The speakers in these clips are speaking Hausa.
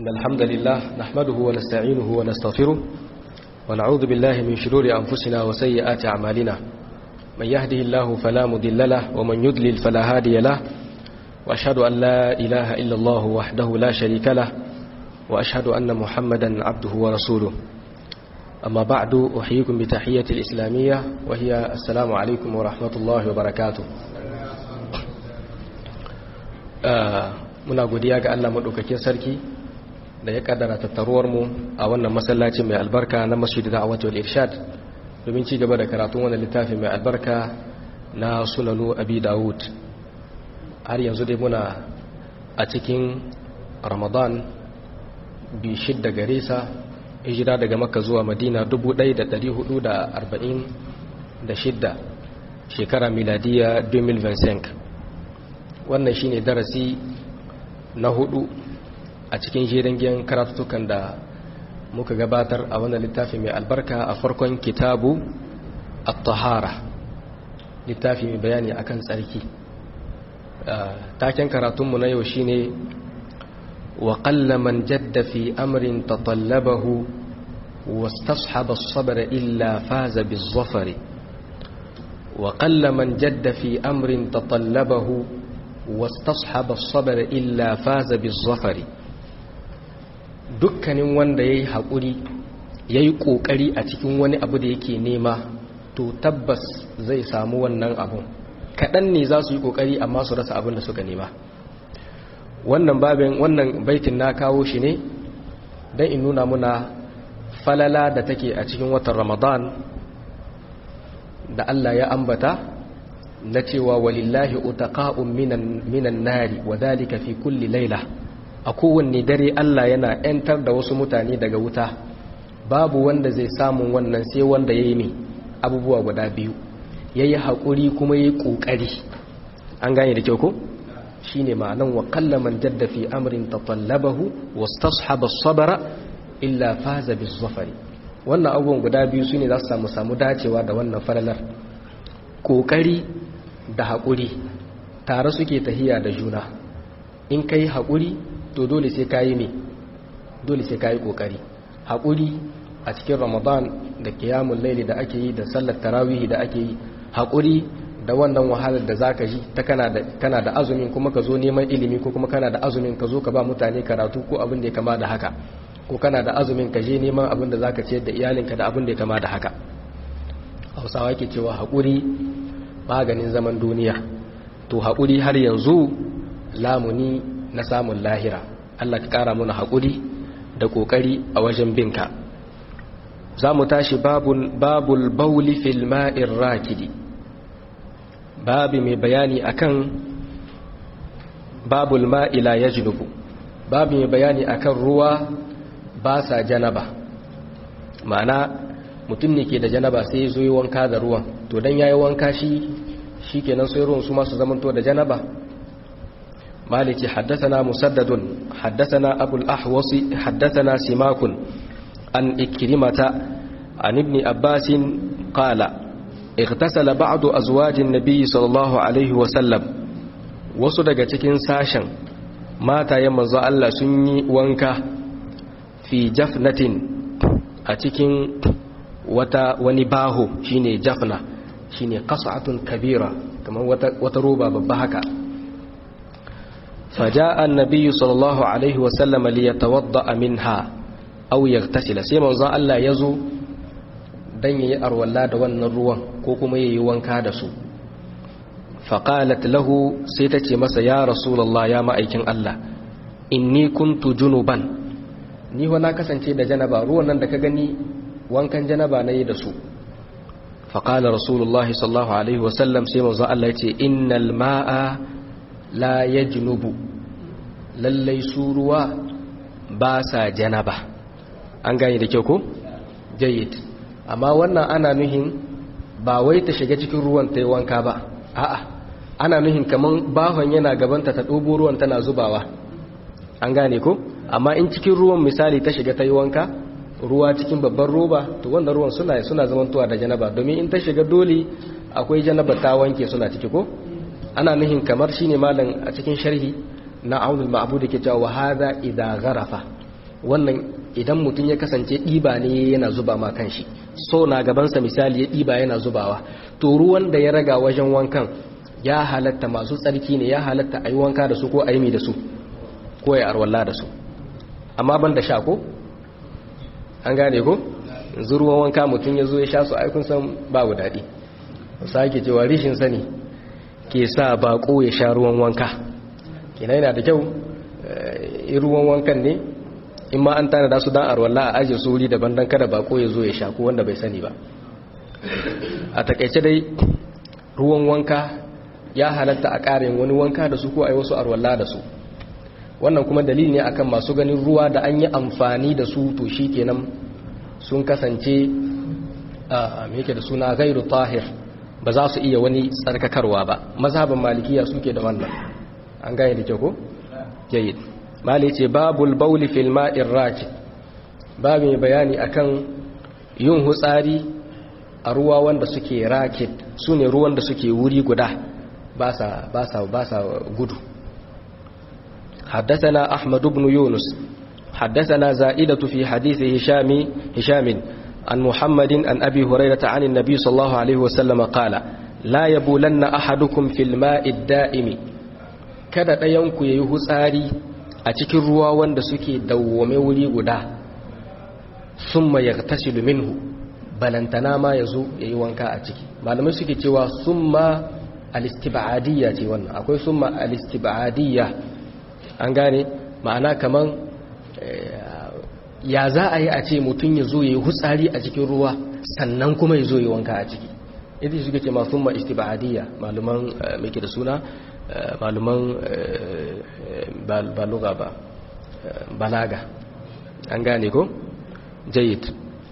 إن الحمد لله نحمده ونستعينه ونستغفره ونعوذ بالله من شرور أنفسنا وسيئات أعمالنا من يهده الله فلا مضل له ومن يضلل فلا هادي له وأشهد أن لا إله إلا الله وحده لا شريك له وأشهد أن محمدا عبده ورسوله أما بعد أحييكم بتحية الإسلامية وهي السلام عليكم ورحمة الله وبركاته muna godiya ga Allah maɗaukakin sarki da ya kaddara tattaruwar mu a wannan masallaci mai albarka na masjid da'awat wal irshad domin ci gaba da karatun wannan littafi mai albarka na sunanu abi dawud har yanzu dai muna a cikin ramadan bi shidda gare sa hijira daga makka zuwa madina 1446 shekara miladiya 2025 wannan shine darasi na hudu a cikin jerin karatutukan da muka gabatar a wannan littafi mai albarka a farkon kitabu at-tahara littafi mai bayani akan tsarki taken karatunmu na yau shine wa qalla man jadda fi amrin tatallabahu wastashaba as-sabr illa faza biz-zafari wa qalla man jadda fi amrin tatallabahu wastashabar sabar illa faza bizafari dukkanin wanda ya yi haƙuri ya yi ƙoƙari a cikin wani abu da yake nema to tabbas zai samu wannan abun kaɗan ne za su yi ƙoƙari amma su rasa abin da suka nema wannan babin wannan baitin na kawo shi ne don in nuna muna falala da take a cikin watan ramadan da allah ya ambata na cewa walillahi utaqa'un minan minan nari wa dhalika fi kulli layla a kowanne dare Allah yana yantar da wasu mutane daga wuta babu wanda zai samu wannan sai wanda yayi ne abubuwa guda biyu yayi hakuri kuma yayi kokari an gane da kyau ko shine ma'anan wa qallaman jadda fi amrin tatallabahu wastashaba as-sabra illa faza biz-zafari wannan abubuwan guda biyu sune za su samu samu dacewa da wannan falalar kokari da haƙuri tare suke tahiya da juna in ka yi haƙuri to dole sai ka yi ne dole sai ka yi ƙoƙari haƙuri a cikin ramadan da kiyamun laili da ake yi da sallar tarawihi da ake yi haƙuri da wannan wahalar da za ka ji ta kana da azumin kuma ka zo neman ilimi ko kuma kana da azumin ka zo ka ba mutane karatu ko abin da ya kama da haka ko kana da azumin ka je neman abin da za ka ciyar da iyalinka da abin da ya kama da haka hausawa ke cewa haƙuri maganin zaman duniya to haƙuri har yanzu lamuni na samun lahira Allah ka ƙara muna haƙuri da ƙoƙari a wajen binka za mu tashi babul bauli fil ma'in rakidi babi mai bayani akan babul ma'ila ya jinubu babi mai bayani akan ruwa ba sa janaba ma'ana mutum ne ke da janaba sai zo yi wanka da ruwan to dan yayi wanka shi shikenan sai ruwan su masu zamanto da janaba maliki haddathana musaddadun haddathana abul ahwasi haddathana simakun an ikrimata an ibn abbas qala اغتسل بعض ازواج النبي صلى الله عليه وسلم wasu daga cikin sashen matayen manzo Allah sun yi wanka fi jafnatin a cikin wata wani baho shine jafna shine qas'atun kabira kamar wata wata roba babba haka faja'a an-nabiy sallallahu alaihi wa sallam li yatawadda minha aw yaghtasila sai manzo Allah yazo dan yayi arwalla da wannan ruwan ko kuma yayi wanka da su faqalat lahu sai tace masa ya rasulullah ya ma'aikin Allah inni kuntu junuban ni wa na kasance da janaba ruwan nan da ka gani wankan janaba na yi da su faƙala rasulullah sallallahu alaihi wasallam sai mazu Allah ya ce innal ma'a la ya junubu lallai su ruwa ba sa janaba an gani da kyau ko? jayyid amma wannan ana nuhin ba wai ta shiga cikin ruwan ta yi wanka ba a'a ana nuhin kamar bahon yana gabanta ta ɗobo ruwan tana zubawa an gane ko? amma in cikin ruwan misali ta shiga ta yi wanka ruwa cikin babban roba to wanda ruwan suna suna zamantowa da janaba domin in ta shiga dole akwai janaba ta wanke suna ciki ko ana nuhin kamar shine malam a cikin sharhi na aunul ma'bud ke cewa hadha idza gharafa wannan idan mutum ya kasance ɗiba ne yana zuba ma kanshi so na gabansa misali ya ɗiba yana zubawa to ruwan da ya raga wajen wankan ya halatta masu tsarki ne ya halatta a yi wanka da su ko a yi da su ko ya arwalla da su amma ban da sha ko an gane ko yanzu ruwan wanka mutum ya zo ya sha su aikun san babu daɗi sake cewa rishin sani ke sa bako ya sha ruwan wanka kina yana da kyau in ruwan wankan ne in ma an tana da su dan arwalla a ajiye su wuri daban dan kada bako ya zo ya sha ko wanda bai sani ba a takaice dai ruwan wanka ya halatta a ƙarin wani wanka da su ko a yi wasu arwalla da su wannan kuma dalili ne akan masu ganin ruwa da an yi amfani da su to shi kenan sun kasance a yake da suna gairu tahir ba za su iya wani tsarkakarwa ba mazhabin malikiya suke da wannan an gane da kyau ko jayyid mali ce babul bauli fil ma'ir rakid babu mai bayani akan yin hutsari a ruwa wanda suke rakid sune ruwan da suke wuri guda ba sa ba sa ba sa gudu حدثنا أحمد بن يونس حدثنا زائدة في حديث هشام هشام عن محمد عن أبي هريرة عن النبي صلى الله عليه وسلم قال لا يبولن أحدكم في الماء الدائم kada ɗayanku ya yi hutsari a cikin ruwa wanda suke dawwame wuri guda sun ma ya tasiru minhu balantana ma ya zo ya yi wanka a ciki malamai suke cewa sun ma alistibadiyya ce wannan akwai sun ma alistibadiyya an gane ma'ana kaman ya za a yi a ce mutum ya zo ya yi hutsari a cikin ruwa sannan kuma ya zo ya wanka a ciki ita suke ce masu ma istibadiyya maluman mai da suna maluman baluga ba balaga an gane ko jayid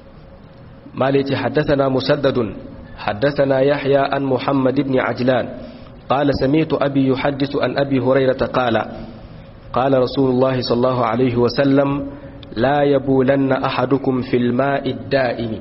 malici haddasana musaddadun haddasana yahya an muhammad ibn ajlan قال سمعت أبي يحدث عن أبي هريرة قال قال رسول الله صلى الله عليه وسلم لا يبولن أحدكم في الماء الدائم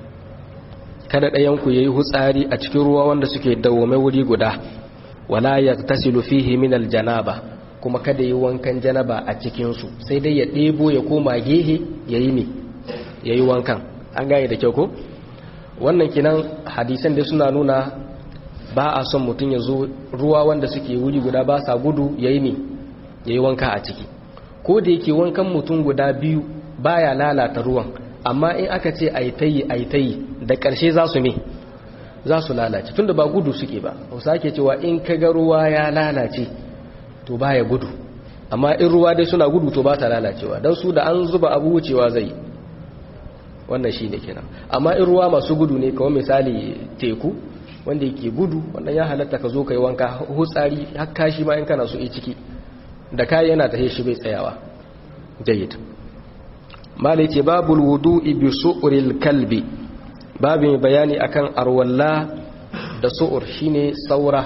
kada ɗayanku ya yi hutsari a cikin ruwa wanda suke dawwame wuri guda wala ya tasilu fihi min aljanaba kuma kada yi wankan janaba a cikinsu sai dai ya ɗebo ya koma gehe ya yi ne ya yi wankan an gane da kyau ko wannan kinan hadisan da suna nuna ba a son mutum ya zo ruwa wanda suke wuri guda ba sa gudu ya yi ne ya yi wanka a ciki ko da yake wankan mutum guda biyu baya lalata ruwan amma in aka ce aitayi aitayi da ƙarshe za su me za su lalace tunda ba gudu suke ba hausa ke cewa in ka ga ruwa ya lalace to baya gudu amma in ruwa dai suna gudu to ba ta lalacewa don su da an zuba abu wucewa zai wannan shi ne kenan amma in ruwa masu gudu ne kawai misali teku wanda yake gudu wannan ya halatta ka zo ka yi wanka hutsari hakka shi ma in kana so yi ciki da kayi yana tahe shi bai tsayawa jayyid malai ce babul wudu'i bi su'ril kalbi babu mai bayani akan arwalla da su'ur shine saura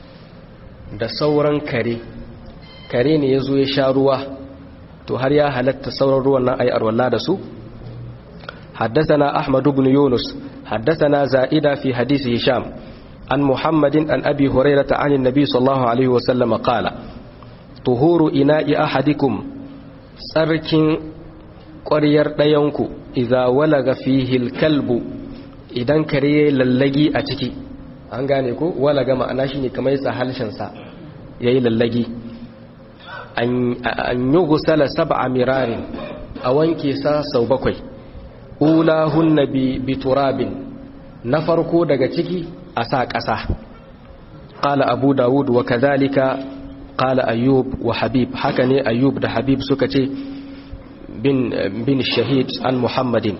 da sauran kare kare ne yazo ya sha ruwa to har ya halatta sauran ruwan nan ai arwalla da su حدثنا أحمد بن يونس حدثنا زائدة في حديث هشام عن محمد عن أبي هريرة عن النبي صلى الله عليه وسلم قال tuhuru ina'i ahadikum tsarkin ƙwaryar ɗayanku idza walaga fihil kalbu idan kare lallagi a ciki an gane ko walaga ma'ana shine kamar yasa halshensa yayi lallagi an yi gusala sab'a mirarin a wanke sa sau bakwai ulahunna bi turabin na farko daga ciki a sa ƙasa qala abu dawud wa kadhalika قال أيوب وحبيب حكني أيوب ده حبيب سكتي بن, بن الشهيد عن محمد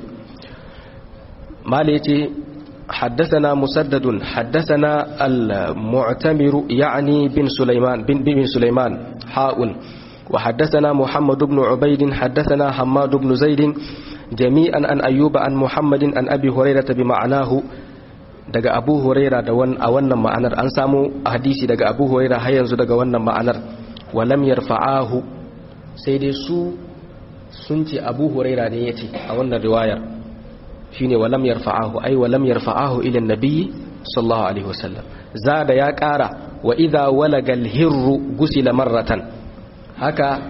ماليتي حدثنا مسدد حدثنا المعتمر يعني بن سليمان بن, بن سليمان حاء وحدثنا محمد بن عبيد حدثنا حماد بن زيد جميعا عن أيوب عن محمد عن أبي هريرة بمعناه daga abu huraira da a wannan ma'anar an samu hadisi daga abu huraira har yanzu daga wannan ma'anar walam yarfa'ahu sai dai su sun ce abu huraira ne ya ce a wannan riwayar shine walam yarfa'ahu ai walam yarfa'ahu ila nabiyyi sallallahu alaihi wasallam zada ya kara wa idha walaga alhirru gusila marratan haka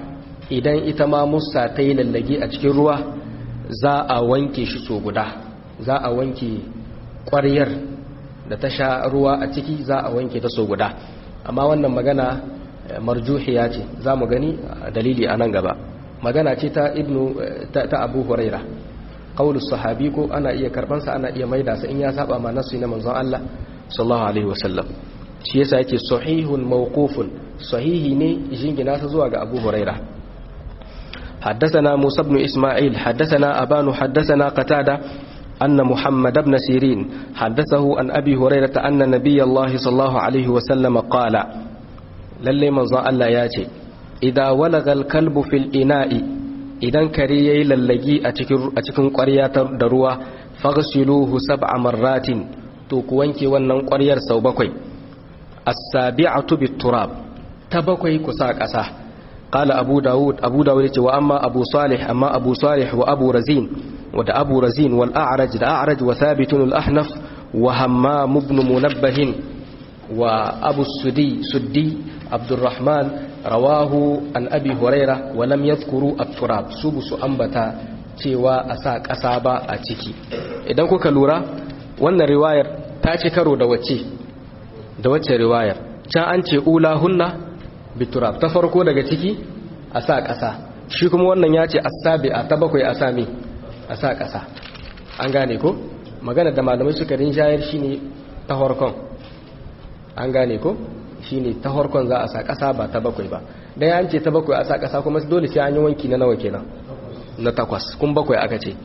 idan ita ma musa ta yi lallage a cikin ruwa za a wanke shi so guda za a wanke ƙwaryar da ta sha ruwa a ciki za a wanke ta so guda amma wannan magana marjuhiya ce za mu gani dalili a nan gaba magana ce ta ibnu ta abu huraira qaulus sahabi ko ana iya karbansa ana iya maida sa in ya saba ma nasu na manzon Allah sallallahu alaihi wasallam shi yasa yake sahihun mawqufun sahihi ne jingina sa zuwa ga abu huraira حدثنا موسى بن إسماعيل حدثنا أبان حدثنا قتادة أن محمد بن سيرين حدثه عن أبي هريرة أن نبي الله صلى الله عليه وسلم قال للي من ظن الله ياتي إذا ولغ الكلب في الإناء إذا كريي للجي أتكن قرية دروا فاغسلوه سبع مرات توكوانكي ونن قرية سوبكوي السابعة بالتراب تبكوي كساك أساه قال أبو داود أبو داود وأما أبو صالح أما أبو صالح وأبو رزين ودا أبو رزين والأعرج دا أعرج وثابت الأحنف وهمام بن منبه وأبو السدي سدي عبد الرحمن رواه عن أبي هريرة ولم يذكروا التراب سبس أنبتا cewa a sa ƙasa ba a ciki idan kuka lura wannan riwayar ta ci karo da wacce da wacce riwayar can an ce ula hunna biturab ta farko daga ciki a sa ƙasa shi kuma wannan ya ce asabi a ta bakwai a sami a sa ƙasa an gane ko magana da malamai suka rinjayar shine ta harkon an gane ko shine ta harkon za a sa ƙasa ba ta bakwai ba dan an ce ta bakwai a sa ƙasa kuma dole sai an yi wanki na nawa kenan na takwas kun bakwai aka ce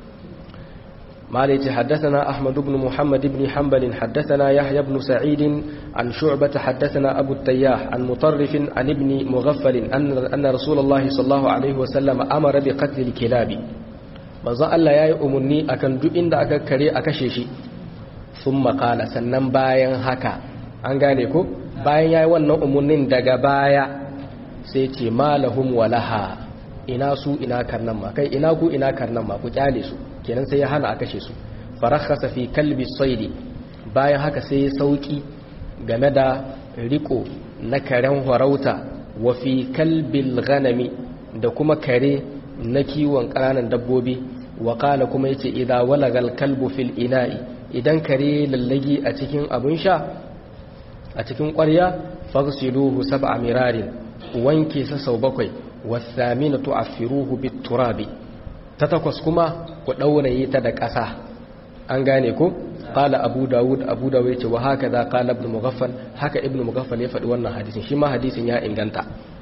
مالك حدثنا أحمد بن محمد بن حنبل حدثنا يحيى بن سعيد عن شعبة حدثنا أبو التياح عن مطرف عن ابن مغفل أن, أن رسول الله صلى الله عليه وسلم أمر بقتل الكلاب manzon Allah ya yi umarni akan duk inda aka kare a kashe shi sun makala sannan bayan haka an gane ko bayan ya yi wannan umarnin daga baya sai ce malahum walaha ina su ina karnan ma kai ina ku ina karnan ma ku kyale su kenan sai ya hana a kashe su farakhasa fi kalbi saidi bayan haka sai ya sauki game da riko na karen harauta wa fi kalbil ghanami da kuma kare na kiwon ƙananan dabbobi wa qala kuma yace idza walagal kalbu fil ina'i idan kare lallagi a cikin abun sha a cikin ƙwarya faghsiluhu sab'a mirarin wanke sa sau bakwai wasaminatu afiruhu biturabi ta takwas kuma ku ɗauraye ta da ƙasa an gane ko qala abu dawud abu dawud yace wa haka za qala ibn mughaffal haka ibn mughaffal ya faɗi wannan hadisin shi ma hadisin ya inganta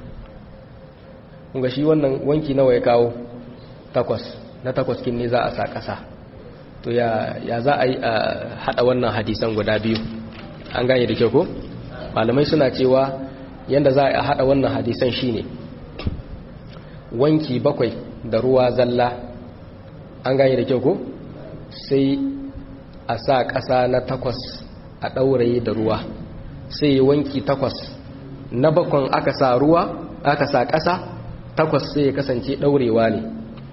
kunga shi wannan wanki nawa ya kawo takwas na takwas kin ne za a sa ƙasa to ya ya za a yi a hada wannan hadisan guda biyu an gane da kyau ko malamai suna cewa yanda za a hada wannan hadisan shine wanki bakwai da ruwa zalla an gane da kyau ko sai a sa ƙasa na takwas a ɗauraye da ruwa sai wanki takwas na bakon aka sa ruwa aka sa ƙasa takwas sai ya kasance ɗaurewa ne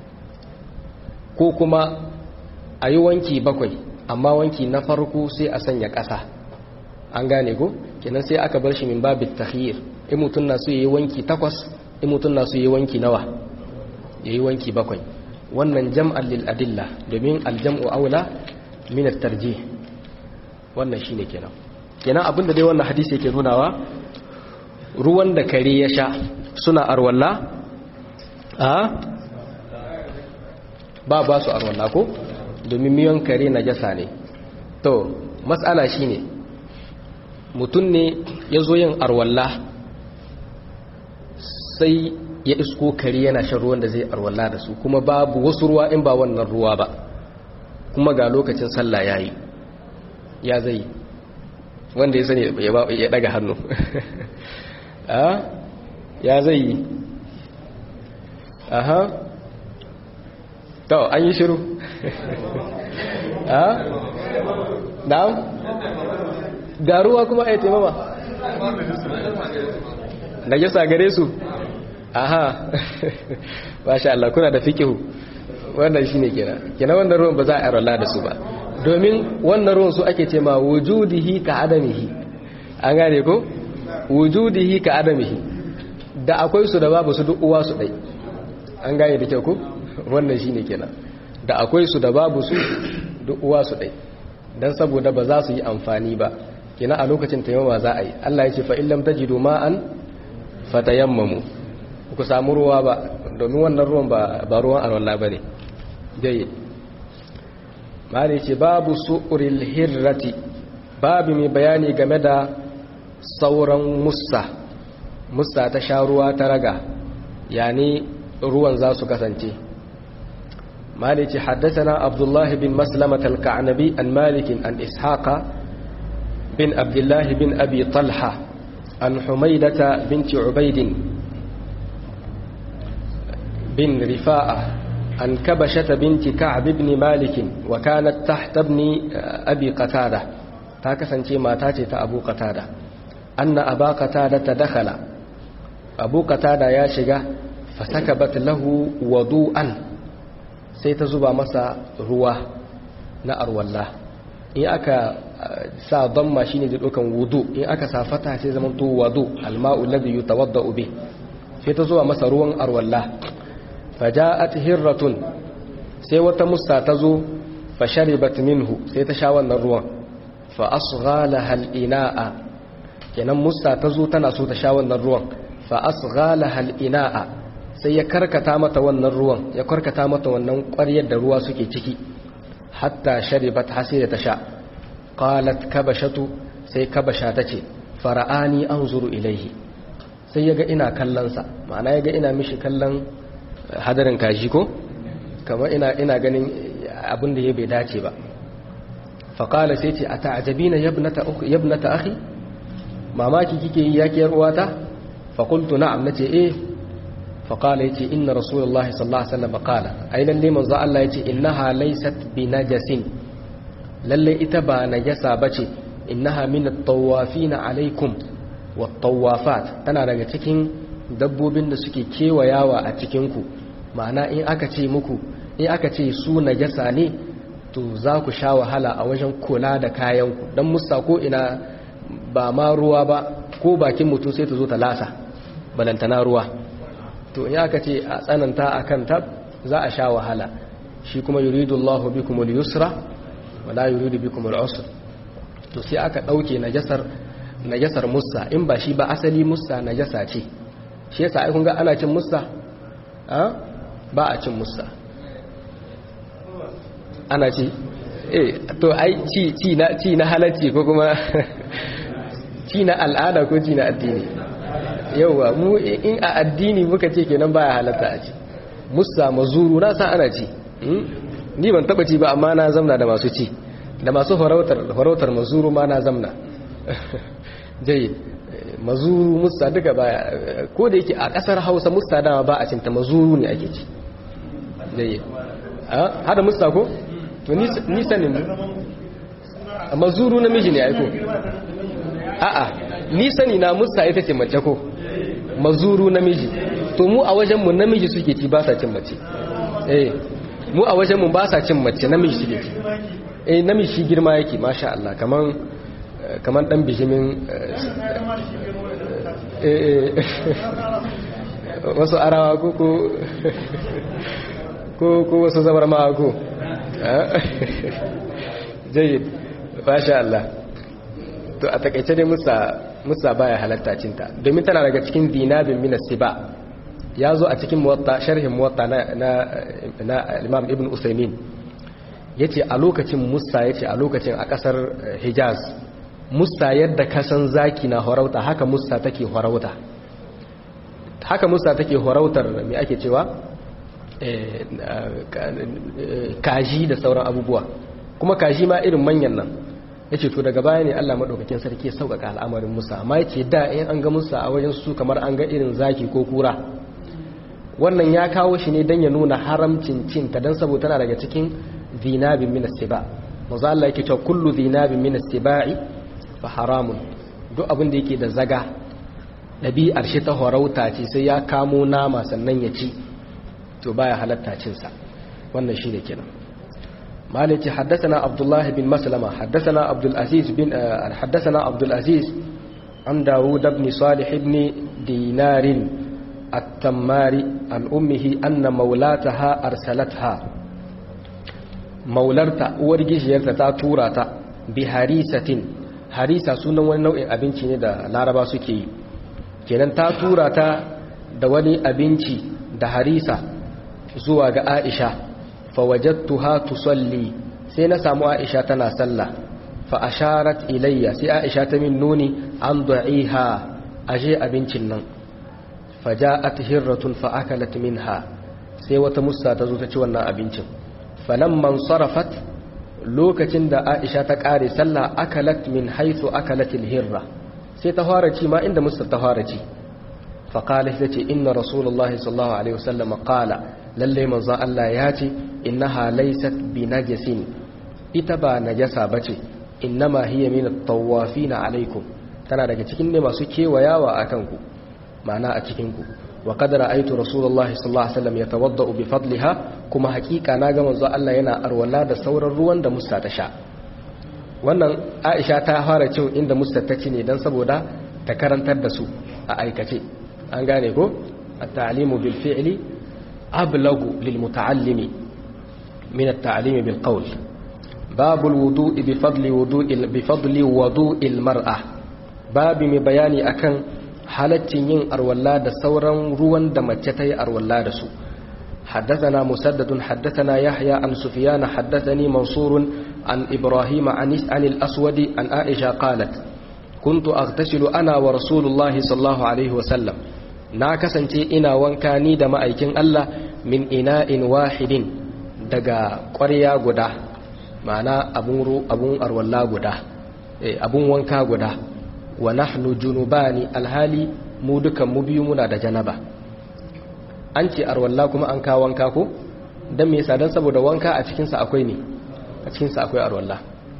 ko kuma a yi wanki bakwai amma wanki na farko sai a sanya ƙasa an gane ko kenan sai aka bar shi min babit tahir in mutum na so yi wanki takwas in mutum na so yi wanki nawa yayi wanki bakwai wannan jam'an lil adilla domin aljam'u aula min at-tarjih wannan shine kenan kenan abinda dai wannan hadisi yake nunawa ruwan da kare ya sha suna arwalla a ba ba su arwalla ko domin miyan kare najasa ne to matsala shine mutum ne ya zo yin arwalla sai ya isko kare yana shan ruwan da zai arwalla da su kuma babu wasu ruwa in ba wannan ruwa ba kuma ga lokacin sallah yayi ya zai wanda ya sani ya daga hannu ya zai yi aha to an yi shiru na'am ga ruwa kuma ya taimama da yasa gare su aha masha Allah kuna da fikihu wannan shine kenan kenan wannan ruwan ba za a rola da su ba domin wannan ruwan su ake ce ma wujudihi ka adamihi an gane ko wujudihi ka adamihi da akwai su da babu su duk uwa su dai an gane da kyau ko wannan shine kenan da akwai su da babu su duk uwa su dai dan saboda ba za su yi amfani ba kenan a lokacin taimama za a yi Allah ya ce fa illam tajidu ma'an fatayammamu ku samu ruwa ba domin wannan ruwan ba ba ruwan alwala bane dai mali ce babu su'uril hirrati babu mai bayani game da sauran mussa mussa ta sha ruwa ta raga yani ruwan za su kasance mali ce haddasa abdullahi bin maslamata al-ka'anabi an malikin an ishaqa bin abdullahi bin abi talha an humaidata binti ubaidin bin rifa'a عن كبشة بنت كعب بن مالك وكانت تحت ابن أبي قتادة تاكسن ما تاتي أبو قتادة أن أبا قتادة دخل أبو قتادة يا شجا فسكبت له وضوءا سيتزبا مسا رواه نأر والله in aka sa damma shine da dukan wudu in aka sa fata sai zaman to wudu alma'u alladhi yatawaddau bi sai ta zuwa masa ruwan arwalla faja'at hirratun sai wata musta ta zo fa sharibat minhu sai ta sha wannan ruwan fa asghalaha al-ina'a kenan musta ta zo tana so ta sha wannan ruwan fa asghalaha al-ina'a sai ya karkata mata wannan ruwan ya karkata mata wannan ƙwaryar da ruwa suke ciki hatta sharibat hasira ta sha qalat kabashatu sai kabasha tace fara'ani anzuru ilaihi sai yaga ina kallon sa ma'ana yaga ina mishi kallon hadarin kaji ko kamar ina ina ganin abin da ya bai dace ba faƙala sai ce a ta'ajabina yabnata akhi mamaki kike yi yakiyar uwata faƙultu na'am nace eh faƙala yace inna rasulullahi sallallahu alaihi wasallam qala ai lalle manzo Allah yace innaha laysat bi najasin lalle ita ba najasa bace innaha min at-tawafina alaikum wat-tawafat tana daga cikin dabbobin da suke kewayawa a cikin ku ma'ana in aka ce muku in aka ce su najasa ne to za ku sha wahala a wajen kula da kayanku don musa ko ina ba ma ruwa ba ko bakin mutum sai ta zo ta lasa balantana ruwa to in aka ce a tsananta a kan tab za a sha wahala shi kuma yuridu Allah bikum al-yusra wala yuridu bikum al-usra to sai aka dauke najasar najasar musa in ba shi ba asali musa najasa ce shi yasa ai kun ga ana cin musa ba a cin musa ana ci eh to ai ci ci na ci na halacci ko kuma ci na al'ada ko ci na addini yauwa mu in a addini muka ce kenan baya halatta a ci musa mazuru na san ana ci ni ban taba ci ba amma na zamna da masu ci da masu farautar farautar mazuru ma na zamna jayyid mazuru musa duka baya ko da yake a kasar Hausa musa dama ba a cinta mazuru ne ake ci jayyid hada musa ko to ni sanin mazuru namiji ne aiko a'a ni sani na musa ita ce mace ko mazuru namiji to mu a wajenmu namiji suke ci ba sa cin mace eh mu a wajenmu ba sa cin mace namiji suke ci eh namiji shi girma yake masha Allah kaman kaman dan bijimin eh wasu arawa ko ko ko wasu zabar ma ko jayyid masha Allah to a takaice dai musa musa baya halatta cinta domin tana daga cikin dinabin min siba ya zo a cikin muwatta sharhin muwatta na na, na Imam Ibn Usaymin yace a lokacin musa yace a lokacin a kasar Hijaz musa yadda kasan zaki na horauta haka musa take horauta haka musa take horautar me ake cewa kaji da sauran abubuwa kuma kaji ma irin manyan nan ya ce to daga baya ne Allah maɗaukakin sarki ya sauƙaƙa al'amarin Musa amma ya ce da in an ga Musa a wajen su kamar an ga irin zaki ko kura wannan ya kawo shi ne don ya nuna haramcin cinta don saboda tana daga cikin zinabin min siba maza Allah yake cewa kullu zinabin min sibai fa haramun duk abin da yake da zaga ɗabi'ar shi ta horauta ce sai ya kamo nama sannan ya ci to baya halatta cinsa wannan shi ne kenan مالك حدثنا عبد الله بن مسلمة حدثنا عبد العزيز بن حدثنا عبد العزيز عن داوود بن صالح بن دينار التماري عن أمه أن مولاتها أرسلتها مولرتا ورجيشيرتا تاتوراتا بهريسة harisa sunan wani nau'in abinci ne da laraba suke yi kenan ta tura ta da wani abinci da harisa zuwa ga aisha fawajattuha tusalli sai na samu aisha tana sallah fa asharat ilayya sai aisha ta min nuni an da'iha aje abincin nan faja'at hirratun fa akalat minha sai wata musa ta zo ta ci wannan abincin falamman sarafat lokacin da Aisha ta kare sallah akalat min haythu akalatil hirra sai ta fara ci ma inda musa ta fara ci fa qala tace inna rasulullahi sallallahu alaihi wasallam qala lalle manzon Allah ya ce innaha laysat bi najasin ita ba najasa bace innama hiya min at-tawafin alaikum tana daga cikin ne masu kewayawa akan ku ma'ana a cikin ku wa qad ra'aytu rasulullahi sallallahu alaihi wasallam yatawaddau bi fadliha kuma hakika na ga manzo Allah yana arwala da sauran ruwan da musta ta sha wannan Aisha ta fara cin inda musta ta ci ne dan saboda ta karantar da su a aikace an gane ko at-ta'limu bil fi'li ablagu lil muta'allimi min at-ta'limi bil qawl babu al-wudu'i bi fadli wudu'i bi fadli wudu'il mar'a babu mai bayani akan halaccin yin arwalla da sauran ruwan da mace ta yi arwalla da su حدثنا مسدد حدثنا يحيى عن سفيان حدثني منصور عن إبراهيم عن عن الأسود عن عائشة قالت كنت أغتسل أنا ورسول الله صلى الله عليه وسلم ناكسنتي إنا وانكاني دم أيكين الله من إناء واحد دقا قريا قدا معنى أبون, رو أبون أرولا قدا أبون وانكا قدا ونحن جنوبان الهالي مودكا مبيومنا دا جنبا an ce arwalla kuma an kawo wanka ko don me yasa don saboda wanka a cikinsa akwai ne a cikinsa akwai arwalla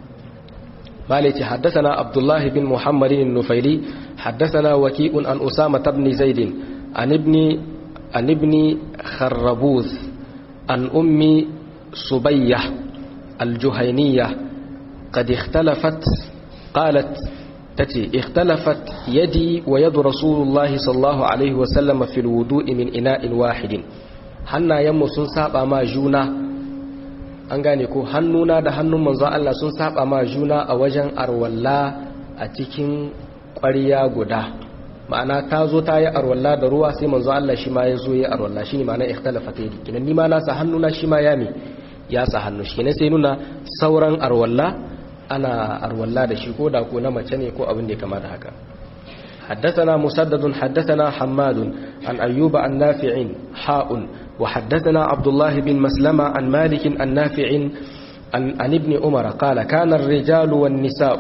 مالك حدثنا عبد الله بن محمد النفيلي حدثنا وكيء عن أسامة بن زيد عن ابن عن ابن خربوذ عن أم صبية الجهينية قد اختلفت قالت تتي اختلفت يدي ويد رسول الله صلى الله عليه وسلم في الوضوء من إناء واحد حنا يمو sun saba ma juna an gane ko hannuna da hannun manzo Allah sun saba ma juna a wajen arwalla a cikin ƙwarya guda ma'ana ta zo ta yi arwalla da ruwa sai manzo Allah shi ma ya zo ya arwalla shine ma'ana ikhtalafat yadi kinan ni ma na sa hannuna shi ma ya mi ya sa hannu shi ne sai nuna sauran arwalla ana arwalla da shi ko da ko na mace ne ko abin da ya kama da haka حدثنا مسدد حدثنا حماد عن أيوب عن نافع حاء وحدثنا عبد الله بن مسلمة عن مالك عن نافع عن, عن ابن عمر قال كان الرجال والنساء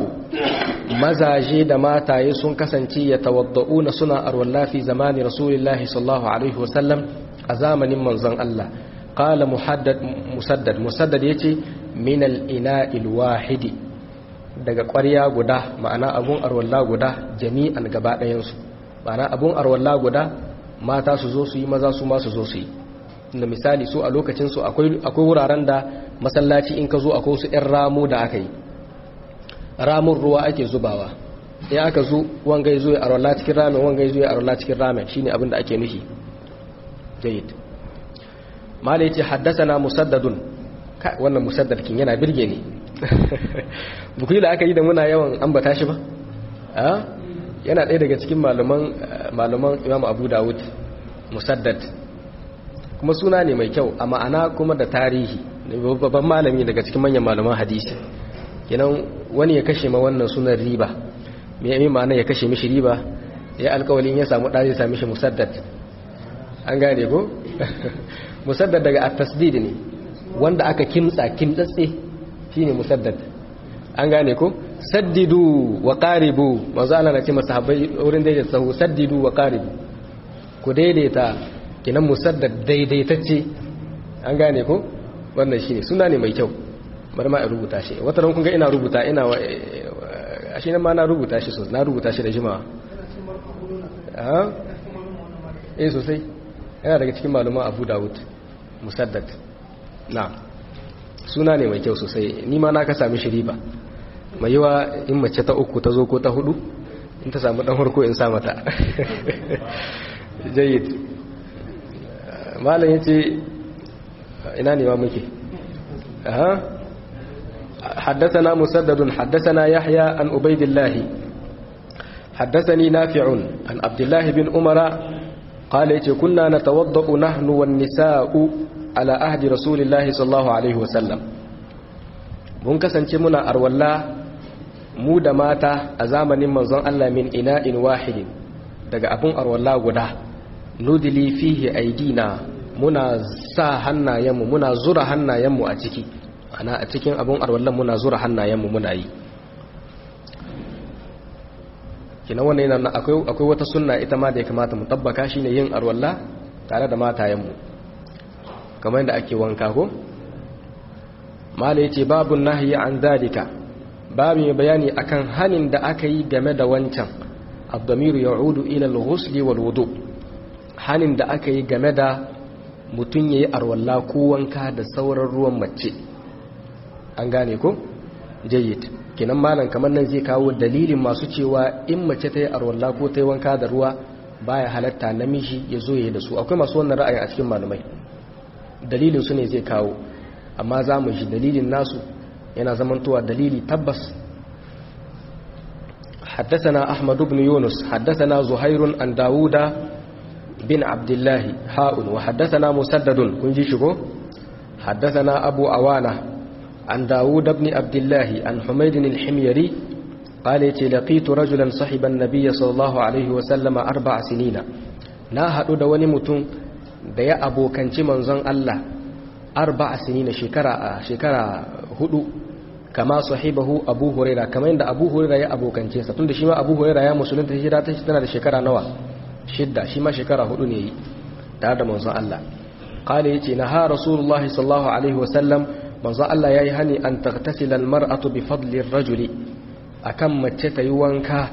مزاجي دماتا يسون كسنتي يتوضؤون سنة أرولا في زمان رسول الله صلى الله عليه وسلم أزامن منزن الله قال محدد مسدد مسدد يتي من الإناء الواحد daga ƙwarya guda ma'ana abun arwalla guda jami'an gaba ɗayansu ma'ana abun arwalla guda mata su zo su yi maza su ma su zo su yi da misali su a lokacinsu akwai wuraren da masallaci in ka zo akwai su 'yan ramu da aka yi ramun ruwa ake zubawa in aka zo wangai zo ya arwalla cikin ramen wangai zo ya arwalla cikin ramen shine abin da ake nufi jayyid mala yace haddasana musaddadun wannan musaddad kin yana birge ni buku da aka yi da muna yawan ambata shi ba yana ɗaya daga cikin malaman imam abu dawud musaddad kuma suna ne mai kyau a ma'ana kuma da tarihi babban malami daga cikin manyan malaman hadisi kenan wani ya kashe ma wannan sunan riba mai yi ma'ana ya kashe mishi riba ya alkawalin ya samu ɗari sami shi musaddad an gane ko musaddad daga at-tasdid ne wanda aka kimtsa kimtsatse shine musaddad an gane ko saddidu wa qaribu manzo Allah na ce masahabai wurin daidaita sahu saddidu wa qaribu ku daidaita kinan musaddad daidaitacce an gane ko wannan shine suna ne mai kyau bari ma in rubuta shi wata ran kun ga ina rubuta ina ashe nan ma na rubuta shi so na rubuta shi da jimawa ah eh sosai yana daga cikin maluma Abu Dawud musaddad na suna ne mai kyau sosai ni ma na ka sami shiri ba mai yiwa in mace ta uku ta zo ko ta hudu in ta samu dan harko in sa mata jayyid malam yace ina ne ma muke aha حدثنا مسدد حدثنا يحيى عن عبيد الله حدثني نافع عن عبد الله بن عمر قال كنا نتوضأ نحن والنساء على عهد رسول الله صلى الله عليه وسلم mun kasance muna arwalla mu da mata a zamanin manzon Allah min ina'in wahidin daga abun arwalla guda nudili fihi aidina muna sa hannayenmu muna zura hannayenmu a ciki ana a cikin abun arwallan muna zura hannayenmu muna yi kina wannan yana akwai akwai wata sunna ita ma da ya kamata mu tabbaka shine yin arwalla tare da matayenmu kamar yadda ake wanka ko mala yace babu nahyi an dalika babu mai bayani akan hanin da aka yi game da wancan ad-damiru ya'udu ila al-ghusl wal wudu hanin da aka yi game da mutun yayi arwalla ko wanka da sauran ruwan mace an gane ko jayyid kenan malam kamar nan zai kawo dalilin masu cewa in mace ta yi arwalla ko ta yi wanka da ruwa baya halatta namiji ya zo ya yi da su akwai masu wannan ra'ayi a cikin malamai dalilin su ne zai kawo amma za mu ji dalilin nasu yana zamantowa dalili tabbas حدثنا أحمد بن يونس حدثنا زهير عن داود بن عبد الله حاء وحدثنا مسدد كنجي شكو حدثنا أبو عوانة عن داود بن عبد الله عن حميد الحميري قال لقيت رجلا صحب النبي صلى الله عليه وسلم أربع سنين na haɗu da wani mutum da ya abokanci manzon Allah arba sinina shekara a shekara hudu kama sahibahu abu huraira kamar yadda abu huraira ya abokance sa tunda shi ma abu huraira ya musulunta hijira ta tana da shekara nawa shidda shi ma shekara hudu ne yi tare da manzon Allah qala yace na ha rasulullahi sallallahu alaihi wasallam manzon Allah yayi hani an taghtasila almar'atu bi fadli ar-rajuli akan mace ta yi wanka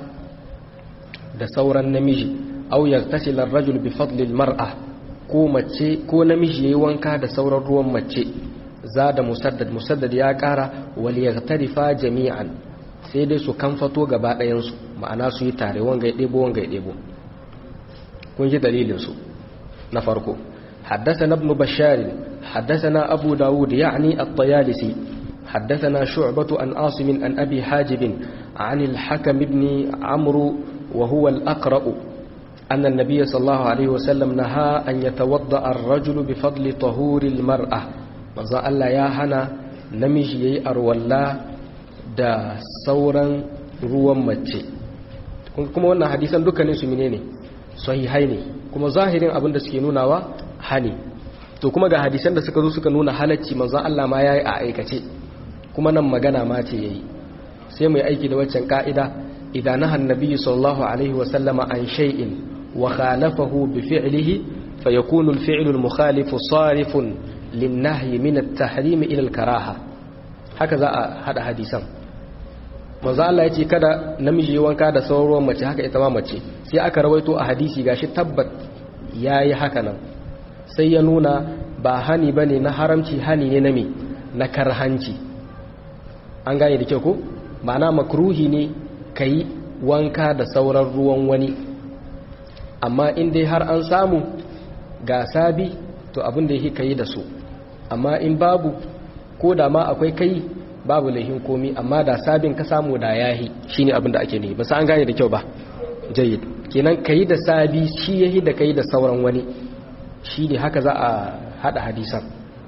da sauran namiji aw yaghtasila ar-rajul bi fadli al-mar'a ko mace ko namiji yayi wanka da sauran ruwan mace zada musaddad musaddad ya kara wal yaghtarifa jami'an sai dai su kamfato gaba ɗayan su ma'ana su yi tare wanga ya debo wanga ya debo kun ji dalilin su na farko حدثنا ابن بشار حدثنا أبو داود يعني الطيالسي حدثنا شعبة عن عاصم عن أبي حاجب عن الحكم بن عمرو وهو الأقرأ أن النبي صلى الله عليه وسلم نهى أن يتوضأ الرجل بفضل طهور المرأة manzo Allah ya hana namiji yayi arwalla da sauran ruwan mace kuma wannan hadisan dukkanin su menene sahihai ne kuma zahirin abin da suke nunawa hani to kuma ga hadisan da suka zo suka nuna halacci manzo Allah ma yayi a aikace kuma nan magana ma ce yayi sai mu yi aiki da waccan ka'ida idan nahan nabiyyu sallallahu alaihi wa sallama an shay'in wa khalafahu bi fi'lihi fayakunu al-fi'lu al-mukhalifu sarifun linnahyi min at-tahrim ila al-karaha haka za a hada hadisan manzo Allah yace kada namiji yi wanka da sauran mace haka ita ma mace sai aka rawaito a hadisi gashi tabbat yayi haka nan sai ya nuna ba hani bane na haramci hani ne na me na karhanci an gane da kyau ko ma'ana makruhi ne kai wanka da sauran ruwan wani amma in dai har an samu ga sabi to abin da yake kai da su amma in babu ko da ma akwai kai babu laihin komi amma da sabin ka samu da yahi shine abin da ake ne ba an gane da kyau ba jayyid kenan kai da sabi shi yahi da kai da sauran wani shine haka za a hada hadisan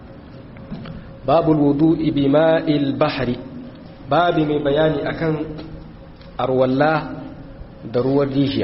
babul wudu'i bima'il bahri babi mai bayani akan arwalla da ruwan rijiya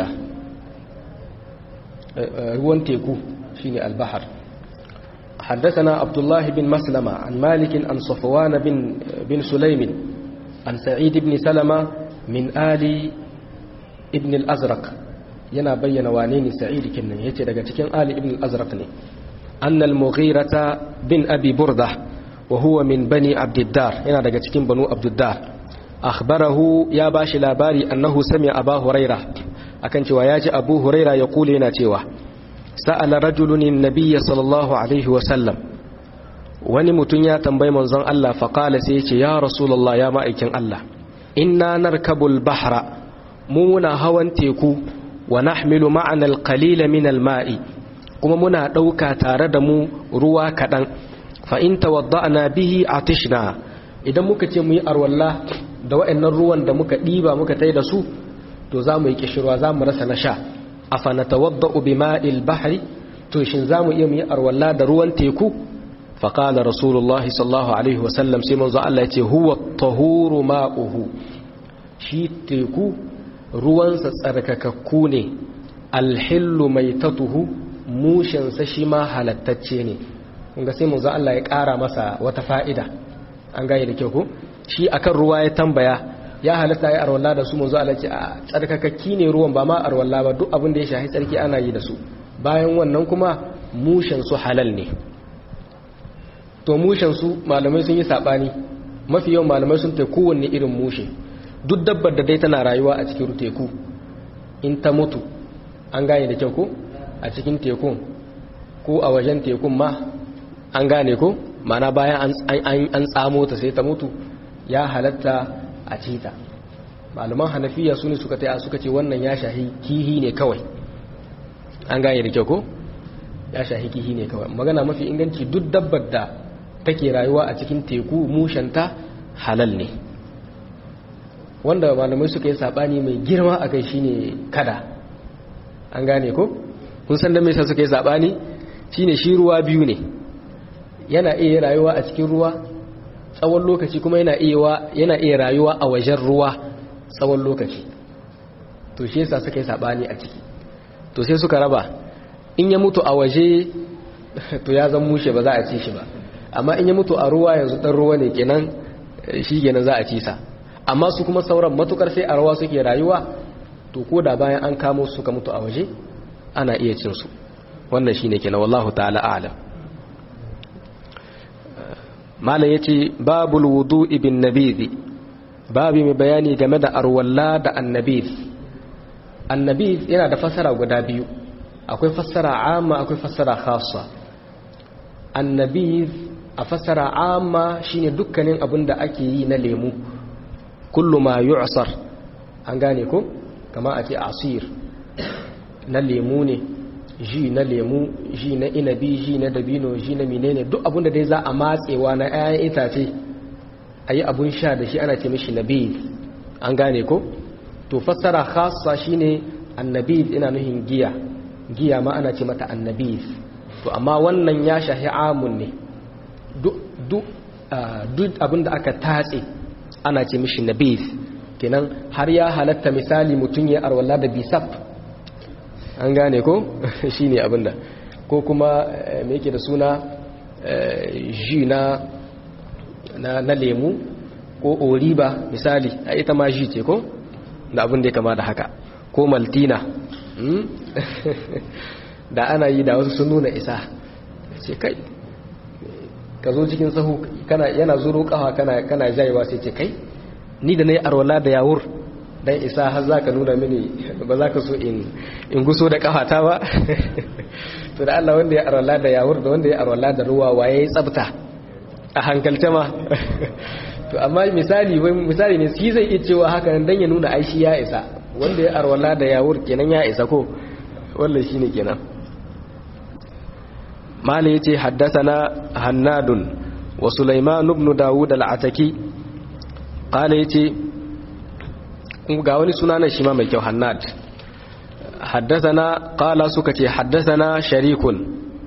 ruwan teku shine albahar حدثنا عبد الله بن مسلمة عن مالك عن صفوان بن, بن سليم عن سعيد بن سلمة من آل ابن الأزرق ينا بين وانين سعيد كنا يتدقى تكين آل ابن الأزرق أن المغيرة بن أبي بردة وهو من بني عبد الدار ينا دقى تكين بنو عبد الدار أخبره يا باش لاباري أنه سمع أبا هريرة أكنت وياجي أبو هريرة يقول لنا تيوه sa'ala rajulun nabiyya sallallahu alaihi wasallam wani mutum ya tambayi manzon Allah faƙala sai ce ya rasulullah ya ma'aikin Allah inna narkabul bahra mu muna hawan teku wa nahmilu ma'ana alqalila min alma'i kuma muna ɗauka tare da mu ruwa kaɗan fa'in tawadda'na bihi atishna idan muka ce mu yi arwalla da wa'annan ruwan da muka ɗiba muka tai da su to za mu yi kishirwa za mu rasa na sha a fa na tawadda'u bi ma'il bahri to shin za mu iya mu yi arwalla da ruwan teku faƙala rasulullahi sallallahu alaihi wasallam sai manzo Allah ya ce huwa tahuru ma'uhu shi teku ruwansa tsarkakakku ne alhillu mai tatuhu mushensa shi ma halattacce ne kunga sai manzo Allah ya ƙara masa wata fa'ida an gane da kyau ko shi akan ruwa ya tambaya ya halatta ya arwalla da su manzo Allah ce a tsarkakakki ne ruwan ba ma arwalla ba duk abin da ya shahi tsarki ana yi da su bayan wannan kuma mushen su halal ne to mushen su malamai sun yi sabani mafi yawan malamai sun tai kowanne irin mushe duk dabbar da dai tana rayuwa a cikin teku in ta mutu an gane da kyau ko a cikin tekun ko a wajen tekun ma an gane ko mana bayan an tsamo ta sai ta mutu ya halatta a cita malaman hanafiya su ne suka taya suka ce wannan ya shahi kihi ne kawai an gane da kyau ko ya shahi kihi ne kawai magana mafi inganci duk dabbar da take rayuwa a cikin teku mushanta halal ne wanda malamai suka yi sabani mai girma a kai shine kada an gane ko kun san da mai sa suka yi sabani shine shi ruwa biyu ne yana iya rayuwa a cikin ruwa tsawon lokaci kuma yana iya yana iya rayuwa a wajen ruwa tsawon lokaci to shi yasa suka yi sabani a ciki to sai suka raba in ya mutu a waje to ya zan mushe ba za a ci shi ba amma in ya mutu a ruwa yanzu dan ruwa ne kenan shi kenan za a ci sa amma su kuma sauran matukar sai a ruwa suke rayuwa to ko da bayan an kamo su suka mutu a waje ana iya cin su wannan shine kenan wallahu ta'ala a'lam malam yace babul wudu'i bin nabidhi babu mai bayani game da arwalla da annabidh annabidh yana da fassara guda biyu akwai fassara amma akwai fassara khassa annabidh a fassara amma shine dukkanin abin da ake yi na lemu kullu ma yu'sar an gane ko kama a ce asir na lemu ne ji na lemu ji na inabi ji na dabino ji na menene duk abin da dai za a matsewa na 'ya'yan itace a yi abun sha da shi ana ce mishi nabid an gane ko to fassara khassa shine annabid ina nuhin giya giya ma ana ce mata annabid to amma wannan ya shahi amun ne duk abin da aka tatse ana ce mishi nabid kenan har ya halatta misali mutum ya arwala da bisaf an gane ko shi ne abinda ko kuma me yake da suna ji na na lemu ko oriba misali a ita ma ji ce ko da abin da ya kama da haka ko maltina da ana yi da wasu sun nuna isa ce kai ka zo cikin sahu kana yana zuro kafa kana kana jayewa sai ce kai ni da nayi arwala da yawur dan isa har zaka nuna mini ba za ka so in in guso da kafata ba to da Allah wanda ya arwala da yawur da wanda ya arwala da ruwa waye tsabta a hankalce ma to amma misali wai misali ne shi zai iya cewa haka nan dan ya nuna ai shi ya isa wanda ya arwala da yawur kenan ya isa ko wallahi shine kenan mali yace haddathana hannadun wa sulaiman ibn daud al-ataki qala yace ga wani sunanan shi ma mai kyau hannad haddathana qala suka ce haddathana sharikun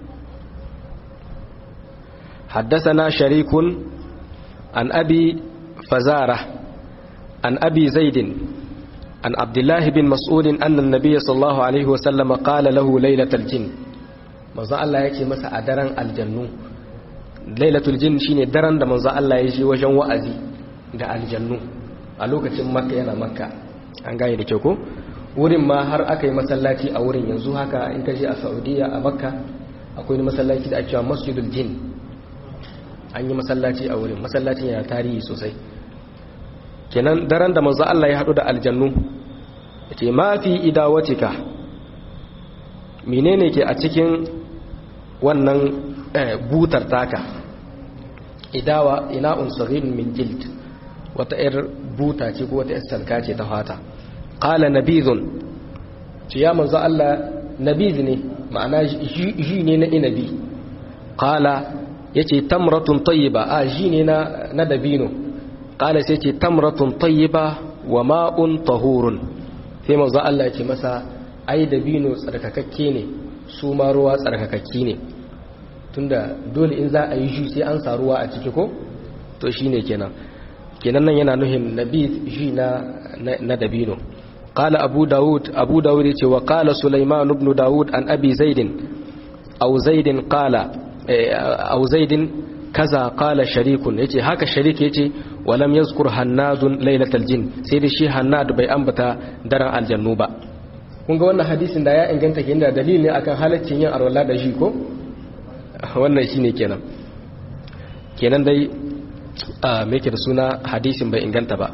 haddathana sharikun an abi fazara an abi zaidin an abdullah bin mas'ud anna an-nabiy sallallahu alaihi wasallam qala lahu laylatal jinn manzo Allah ya ce masa a daren aljannu lailatul jin shine daren da manzo Allah ya je wajen wa'azi da aljannu a lokacin makka yana makka an gane da kyau ko wurin ma har aka yi masallaci a wurin yanzu haka in ka je a saudiya a makka akwai wani masallaci da ake cewa masjidul jin an yi masallaci a wurin masallacin yana tarihi sosai kenan daren da manzo Allah ya hadu da aljannu yace ma fi idawatika menene ke a cikin wannan butar taka idawa ina unsarin min jild wata yar buta ce ko wata yar salka ce ta fata qala nabizun ce ya manzo Allah nabiz ne ma'ana ji ne na inabi qala yace tamratun tayyiba a ji ne na na dabino qala sai ce tamratun tayyiba wa ma'un tahurun sai manzo Allah ya ce masa ai dabino tsarkakakke ne su ma ruwa tsarkakakki ne tunda dole in za a yi shi sai an sa ruwa a ciki ko to shine kenan kenan nan yana nuhin nabith shi na na dabino qala abu daud abu daud yace wa qala sulaiman ibn daud an abi zaid aw zaid qala aw zaid kaza qala sharikun yace haka sharik yace walam yazkur hannadun lailatal jin sai da shi hannad bai ambata daren aljannu ba kun ga wannan hadisin da ya inganta kenan da dalili ne akan halaccin yin arwala da shi ko wannan shine kenan kenan dai me yake da suna hadisin bai inganta ba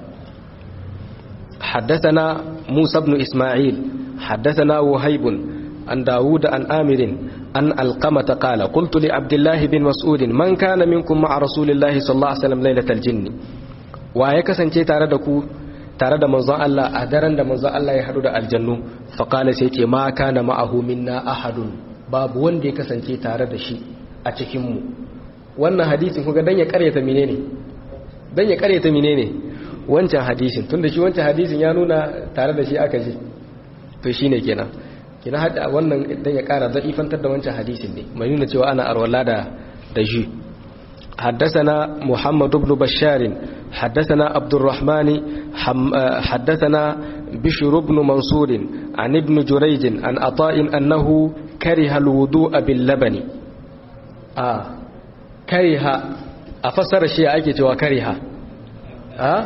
حدثنا موسى بن إسماعيل حدثنا وهيب عن داود عن آمر أن القمة قال قلت لعبد الله بن مسعود من كان منكم مع رسول الله صلى الله عليه وسلم ليلة الجن ويكسن شيء تاردكو tare da manzon Allah a daren da manzon Allah ya haɗu da aljannu faƙala sai ce ma kana ma'ahu minna ahadun babu wanda ya kasance tare da shi a cikinmu wannan hadisin kuga dan ya karyata menene dan ya karyata menene wancan hadisin tunda shi wancan hadisin ya nuna tare da shi aka ji to shine kenan kina hada wannan dan ya kara za'ifantar da wancan hadisin ne mai nuna cewa ana arwala da da shi حدثنا محمد بن بشار حدثنا عبد الرحمن حدثنا بشر بن منصور عن ابن جريج عن عطاء أنه كره الوضوء باللبن آه كره أفسر الشيء أيك توا كره آه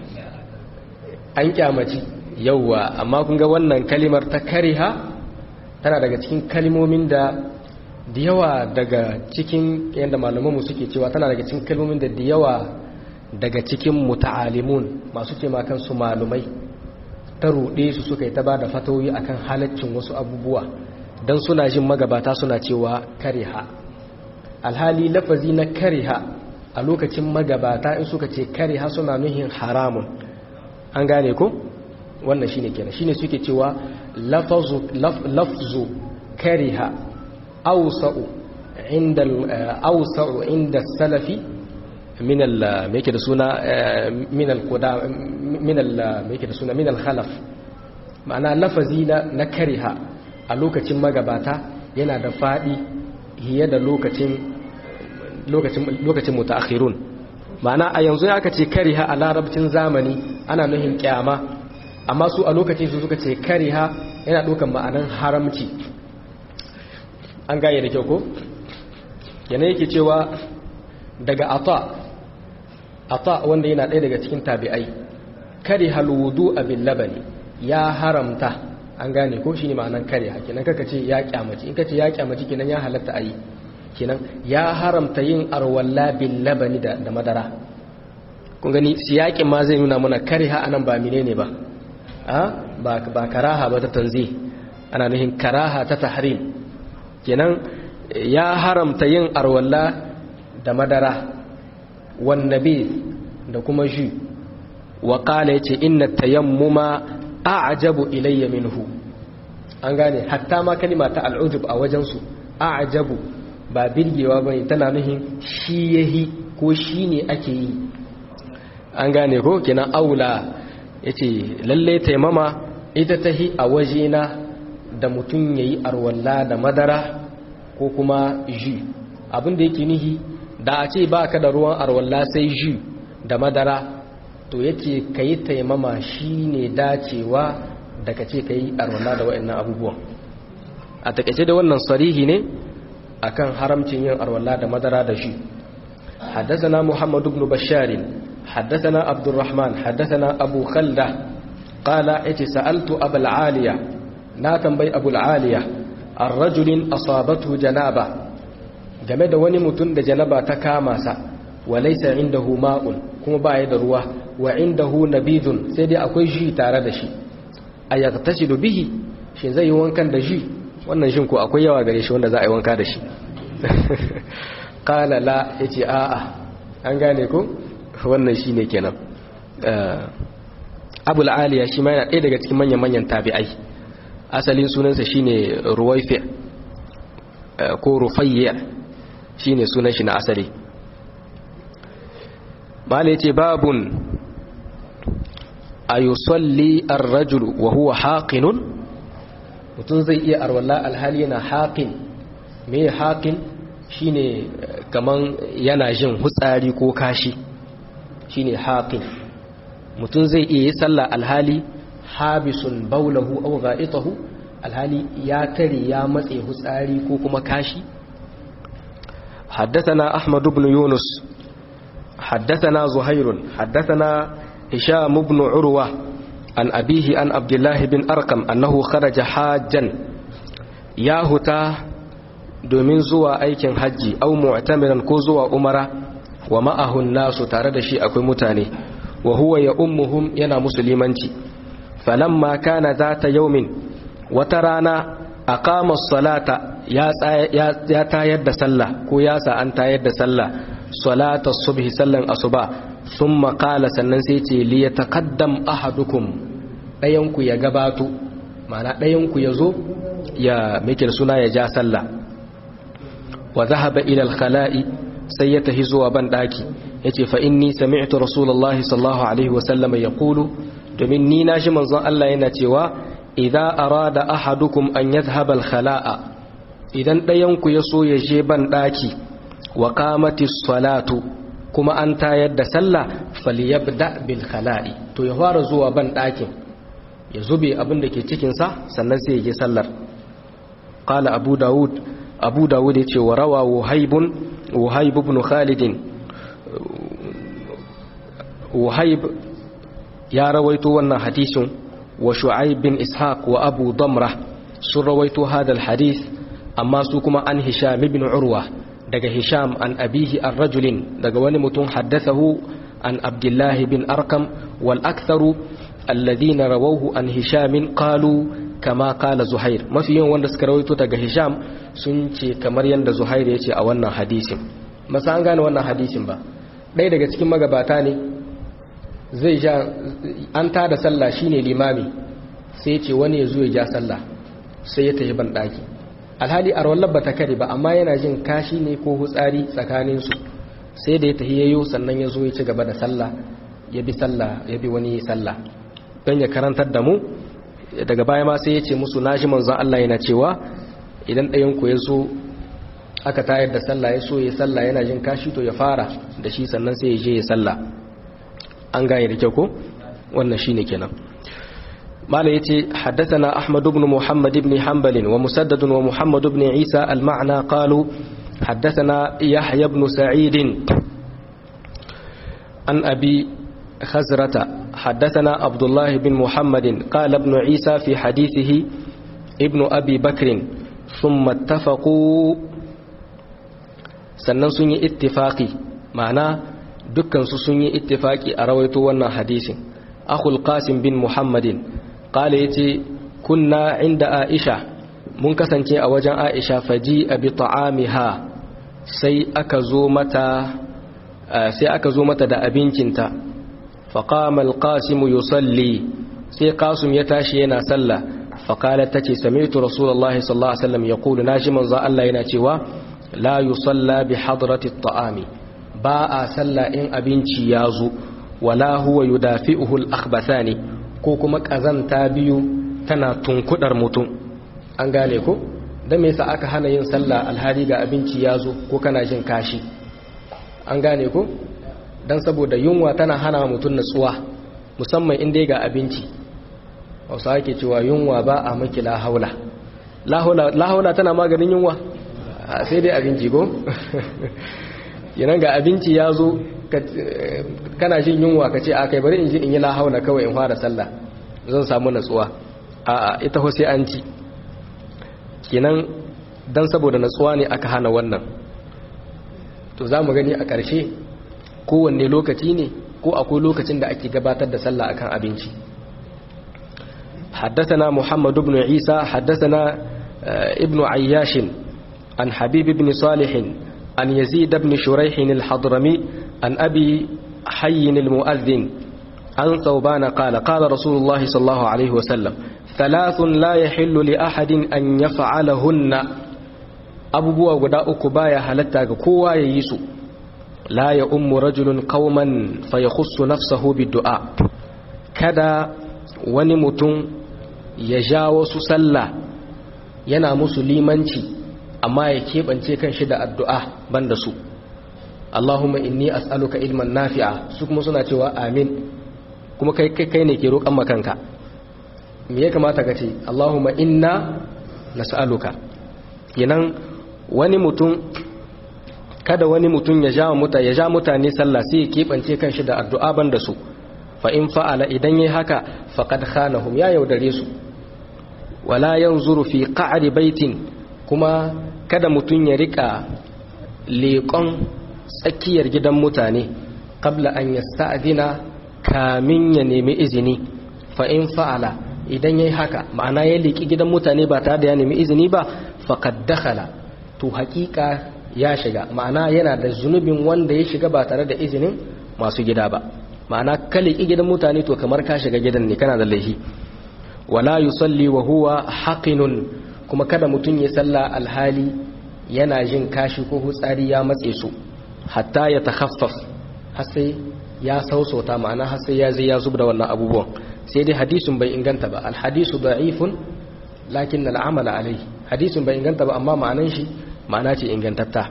an kyamaci yauwa amma kun ga wannan kalimar ta kariha tana daga cikin kalmomin da da yawa daga cikin yadda malamanmu suke cewa tana daga cikin kalmomin da da yawa daga cikin muta'alimun masu ce kansu malumai ta ruɗe su suka yi ta ba da fatoyi akan halaccin wasu abubuwa don suna jin magabata suna cewa kariha alhali lafazi na kariha a lokacin magabata in suka ce kariha suna nuhin haramun an gane ko wannan shine kenan shine suke cewa lafzu lafzu kariha awsa'u inda awsa'u inda salafi min al me yake da suna min al quda min al me yake da suna min al khalaf ma'ana lafazi na na kariha a lokacin magabata yana da fadi hiye da lokacin lokacin lokacin mutaakhirun ma'ana a yanzu ya aka ce kariha a larabcin zamani ana nuhin kyama amma su a lokacin su suka ce kariha yana ɗaukan ma'anan haramci an gane da kyau ko yana yake cewa daga ata ata wanda yana ɗaya daga cikin tabi'ai kariha alwudu abin labani ya haramta an gane ko shine ma'anan kariha kenan kaka ce ya kyamaci in ka ce ya kyamaci kenan ya halatta a yi kenan ya haramta yin arwalla bil labani da, da madara kun gani siyakin ma zai nuna mana kariha anan ba menene ba a ba ba karaha ba ta tanzi ana nuhin karaha ta tahrim kenan ya haramta yin arwalla da madara wan nabi da kuma shi wa qala yace inna tayammuma a'jabu ilayya minhu an gane hatta ma kalima ta al'ujub a wajen su a'jabu ba birgewa bane tana nuhin shi yahi ko shi ne ake yi an gane ko kina aula yace lalle taimama ita tahi a wajena da mutum yayi arwalla da madara ko kuma ji abin da yake nihi da a ce baka da ruwan arwalla sai ji da madara to yace kayi taimama shine dacewa da kace kayi arwalla da waɗannan abubuwan a takeice da wannan sarihi ne akan haramcin yin arwalla da madara da shi حدثنا محمد بن بشار حدثنا عبد الرحمن حدثنا أبو خلدة قال اتي سألت أبا العالية نا تنبي أبو العالية الرجل أصابته جنابة جمد وني متن جنابة تكاماسا وليس عنده ماء كما بايد رواه وعنده نبيذ سيدي أكوي جي تاردشي أيغتسل به shin zai yi wankan da shi wannan shin ko akwai yawa gare shi wanda za a yi wanka da shi kala la ya ce a'a an gane ko wannan shi ne kenan abul aliya shi ma yana ɗaya daga cikin manyan-manyan tabi'ai asalin sunansa shi ne ruwaifi ko rufayya shine sunan shi na asali malai ce babun a yusalli ar-rajulu wa huwa haqinun mutum zai iya arwalla alhali yana haqin me haqin shine kaman yana jin hutsari ko kashi shine haqin mutum zai iya yi sallah alhali habisun baulahu aw gha'itahu alhali ya tare ya matse hutsari ko kuma kashi حدثنا أحمد بن يونس حدثنا زهير حدثنا هشام بن عروة عن أبيه عن عبد الله بن أرقم أنه خرج حاجا يا هتا domin zuwa aikin hajji au mu'tamiran ko zuwa umara wa ma'ahun nasu tare da shi akwai mutane wa huwa ya ummuhum yana musulmanci falamma kana zata yaumin wata rana aqama salata ya tayar da sallah ko ya sa an tayar da sallah salata subhi sallan asuba thumma qala sannan sai ce li yataqaddam ahadukum dayan ku ya gabato ma'ana dayan ku yazo ya mikir suna ya ja sallah wa dhahaba ila al-khala'i sai ya tahi zuwa ban daki yace fa inni sami'tu rasulullahi sallallahu alaihi wa sallam yaqulu domin ni na shi manzon Allah yana cewa idza arada ahadukum an yadhhaba al-khala'a idan dayan ku yaso ya je ban daki wa qamati salatu kuma an tayar da sallah falyabda bil khala'i to ya fara zuwa ban dakin ya zube abin da ke cikin sa sannan sai ya je sallar qala abu daud abu dawud ya ce wa rawa wuhaibun wuhaib ibn khalidin wuhaib ya rawaito wannan hadisin wa shu'aib bin ishaq wa abu damra sun rawaito hadal hadis amma su kuma an hisham ibn urwa daga hisham an abihi an rajulin daga wani mutum haddathahu an abdullah bin arkam wal aktharu alladhina rawawhu an hishamin qalu kama kala zuhair mafi yawan wanda suka rawaito daga hisham sun ce kamar yadda zuhair ya ce a wannan hadisin masa an gane wannan hadisin ba ɗaya daga cikin magabata ne zai ja an ta da sallah shine limami sai ce wani ya zo ya ja sallah sai ya tafi ban ɗaki alhali a rawar ba ta kare ba amma yana jin kashi ne ko hutsari tsakaninsu sai da ya tafi yayo sannan ya zo ya ci gaba da sallah ya bi sallah ya bi wani sallah don ya karantar da mu daga baya ma sai ya ce musu nashi manzon Allah yana cewa idan ɗayan ku ya zo aka tayar da sallah ya so ya sallah yana jin kashi to ya fara da shi sannan sai ya je ya sallah an gane da kyau ko wannan shine kenan mala yace haddathana ahmad ibn muhammad ibn hanbal wa musaddad wa muhammad ibn isa al-ma'na qalu haddathana yahya ibn sa'id an abi خزرة حدثنا عبد الله بن محمد قال ابن عيسى في حديثه ابن أبي بكر ثم اتفقوا sannan sun yi ittifaki ma'ana dukkansu sun yi ittifaki a rawaito wannan hadisin akhul qasim bin muhammadin qala yace kunna inda aisha mun kasance a wajen aisha faji abi ta'amiha sai aka zo mata sai aka zo mata da abincinta فقام القاسم يصلي سي قاسم يتاشي ينا صلى فقالت تتي سمعت رسول الله صلى الله عليه وسلم يقول ناجي من ذا الله ينا cewa لا يصلى بحضرة الطعام باء صلى إن أبنتي يازو ولا هو يدافئه الأخبثان ko kuma ƙazanta biyu tana tunkudar mutum an gane ko don me yasa aka hana yin sallah alhali ga abinci ya zo ko kana jin kashi an gane ko don saboda yunwa tana hana mutum natsuwa musamman inda ga abinci wasu ake cewa yunwa ba a maki lahaula lahaula tana maganin yunwa sai dai abinci ko yanan ga abinci ya zo kana jin yunwa ka ce a kai bari in ji in yi lahaula kawai in fara sallah zan samu natsuwa a ita ho sai an ci kenan don saboda natsuwa ne aka hana wannan to za mu gani a ƙarshe kowanne lokaci ne ko akwai lokacin da ake gabatar da sallah akan abinci حدثنا محمد بن عيسى حدثنا ابن عياش عن حبيب بن صالح عن يزيد بن شريح الحضرمي عن أبي حي المؤذن عن ثوبان قال قال رسول الله صلى الله عليه وسلم ثلاث لا يحل لأحد أن يفعلهن abubuwa guda uku baya halatta ga kowa ya yi su la ya ummu rajulun qauman fa yakhussu nafsahu biddu'a kada wani mutum ya ja wasu sallah yana musu limanci amma ya keɓance kan shi da addu'a banda su Allahumma inni as'aluka ilman nafi'a su kuma suna cewa amin kuma kai kai ne ke roƙon makanka me ya kamata ka ce Allahumma inna nas'aluka kenan wani mutum kada wani mutum ya ja muta ya ja mutane sallah sai ya keɓance kan shi da addu'a banda su fa in fa'ala idan yayi haka faqad khanahum ya yaudare su wala yanzuru fi qa'ri baitin kuma kada mutum ya rika leƙon tsakiyar gidan mutane qabla an yasta'dina kamin ya nemi izini fa in fa'ala idan yayi haka ma'ana ya leƙi gidan mutane ba tare da ya nemi izini ba faqad dakhala to haƙiƙa ya shiga ma'ana yana da zunubin wanda ya shiga ba tare da izinin masu gida ba ma'ana ka leƙi gidan mutane to kamar ka shiga gidan ne kana da laifi wala yusalli wa huwa haqinun kuma kada mutum ya salla alhali yana jin kashi ko hutsari ya matse su hatta ya takhaffaf har sai ya sausauta ma'ana har sai ya zai ya zubda wannan abubuwan sai dai hadisin bai inganta ba alhadisu da'ifun lakin al'amala alai hadisin bai inganta ba amma ma'anan shi ma'ana ce ingantatta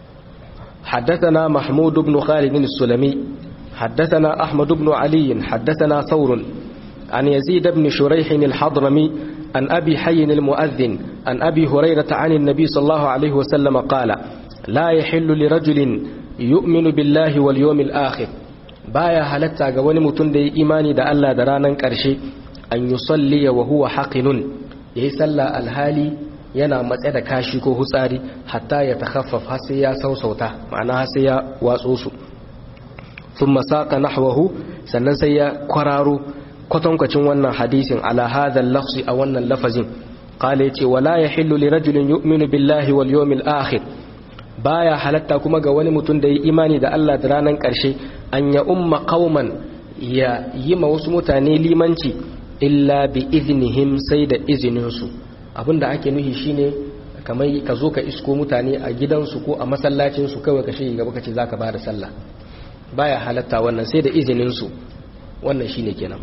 حدثنا محمود بن خالد السلمي حدثنا أحمد بن علي حدثنا ثور عن يزيد بن شريح الحضرمي عن أبي حي المؤذن عن أبي هريرة عن النبي صلى الله عليه وسلم قال لا يحل لرجل يؤمن بالله واليوم الآخر بايا halatta ga wani mutum da ya imani da Allah da ranar ƙarshe an yi salli wa huwa haƙinun ya yi salla alhali yana matse da kashi ko hutsari hatta ya takhaffaf har sai ya sausauta ma'ana har sai ya watso su sun masaka nahwahu sannan sai ya kwararo kwatankwacin wannan hadisin ala hadhal lafzi a wannan lafazin qala yace wala yahillu li rajulin yu'minu billahi wal yawmil akhir baya halatta kuma ga wani mutum da ya imani da Allah da ranar karshe an ya umma qauman ya yi ma wasu mutane limanci illa bi iznihim sai da izinin su abinda ake nuhi shine kamar ka zo ka isko mutane a gidansu ko a masallacin su kawai ka shige gaba ka ce zaka bada sallah baya halatta wannan sai da izinin su wannan shine kenan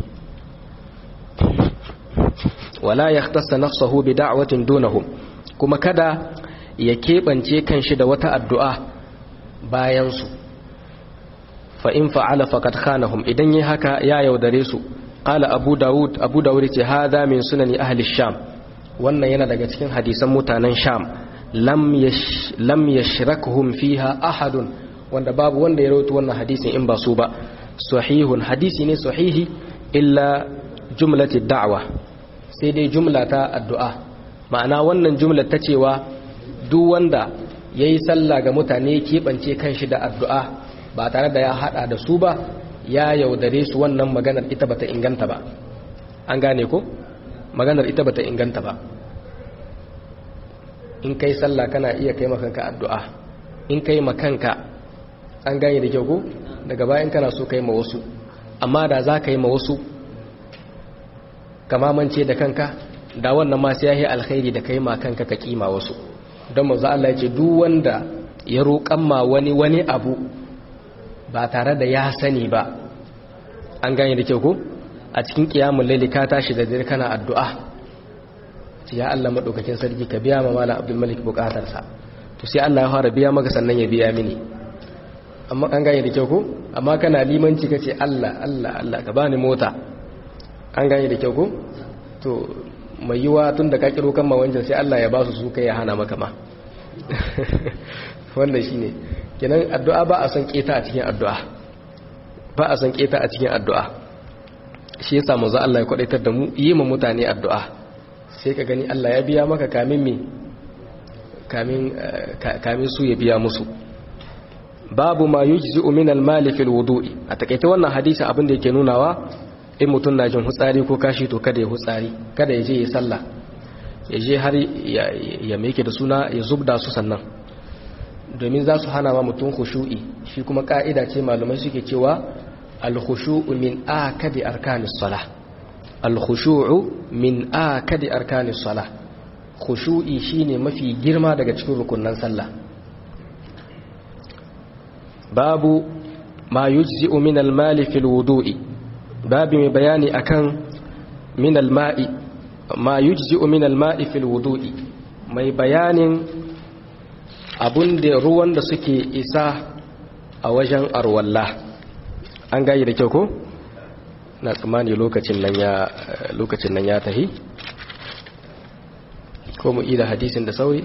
wala yahtassa nafsahu bi da'watin dunahum kuma kada ya kebance kanshi da wata addu'a bayan su fa in fa'ala faqad khanahum idan yayi haka ya yaudare su qala abu daud abu daud ce hadha min sunani ahli sham wannan yana daga cikin hadisan mutanen sham lam yash lam yashrakuhum fiha ahadun wanda babu wanda ya rawaito wannan hadisin in ba su ba sahihun hadisi ne sahihi illa jumlati da'wa sai dai jumla ta addu'a ma'ana wannan jumla ta cewa duk wanda yayi sallah ga mutane keɓance kanshi da addu'a ba tare da ya hada da su ba ya yaudare su wannan maganar ita bata inganta ba an gane ko maganar ita bata inganta ba in kai sallah kana iya kai makanka addu'a in kai makanka an gane da kyau ko daga bayan kana so kai ma wasu amma da za ka yi ma wasu kamamance da kanka da wannan ma sai yayi alkhairi da kai ma kanka ka kima wasu don manzo Allah ya ce duk wanda ya roƙan ma wani wani abu ba tare da ya sani ba an gane da kyau ko a cikin kiyamul laili ka tashi da dare kana addu'a ya Allah madaukakin sarki ka biya ma malam Abdul Malik bukatarsa to sai Allah ya fara biya maka sannan ya biya mini amma an gane da kyau ko amma kana limanci kace Allah Allah Allah ka bani mota an gane da kyau ko to mai yiwa tun da ka kiro kan mawancan sai Allah ya ba su su kai ya hana maka ma wannan shine kenan addu'a ba a son keta a cikin addu'a ba a son keta a cikin addu'a shi yasa manzo Allah ya kwadaitar da mu yi ma mutane addu'a sai ka gani Allah ya biya maka kamin me kamin kamin su ya biya musu babu ma yujzi'u min al-mali fil wudu'i a takeice wannan hadisi abin da yake nunawa in mutum na jin hutsari ko kashi to kada ya hutsari kada ya je ya sallah ya je har ya mai da suna ya zubda su sannan domin za su hana ma mutum khushu'i shi kuma ka'ida ce malumai suke cewa al-khushu'u min akadi arkanis salah al-khushu'u min akadi arkanis salah khushu'i shine mafi girma daga cikin rukunnan sallah babu ma yujzi'u min al-mali fil wudu'i babu mai bayani akan min al-ma'i ma yujzi'u min al-ma'i fil wudu'i mai bayanin abun da ruwan da suke isa a wajen arwalla an gayi da kyau ko na tsammani lokacin nan ya lokacin nan ya tahi ko mu ida hadisin da sauri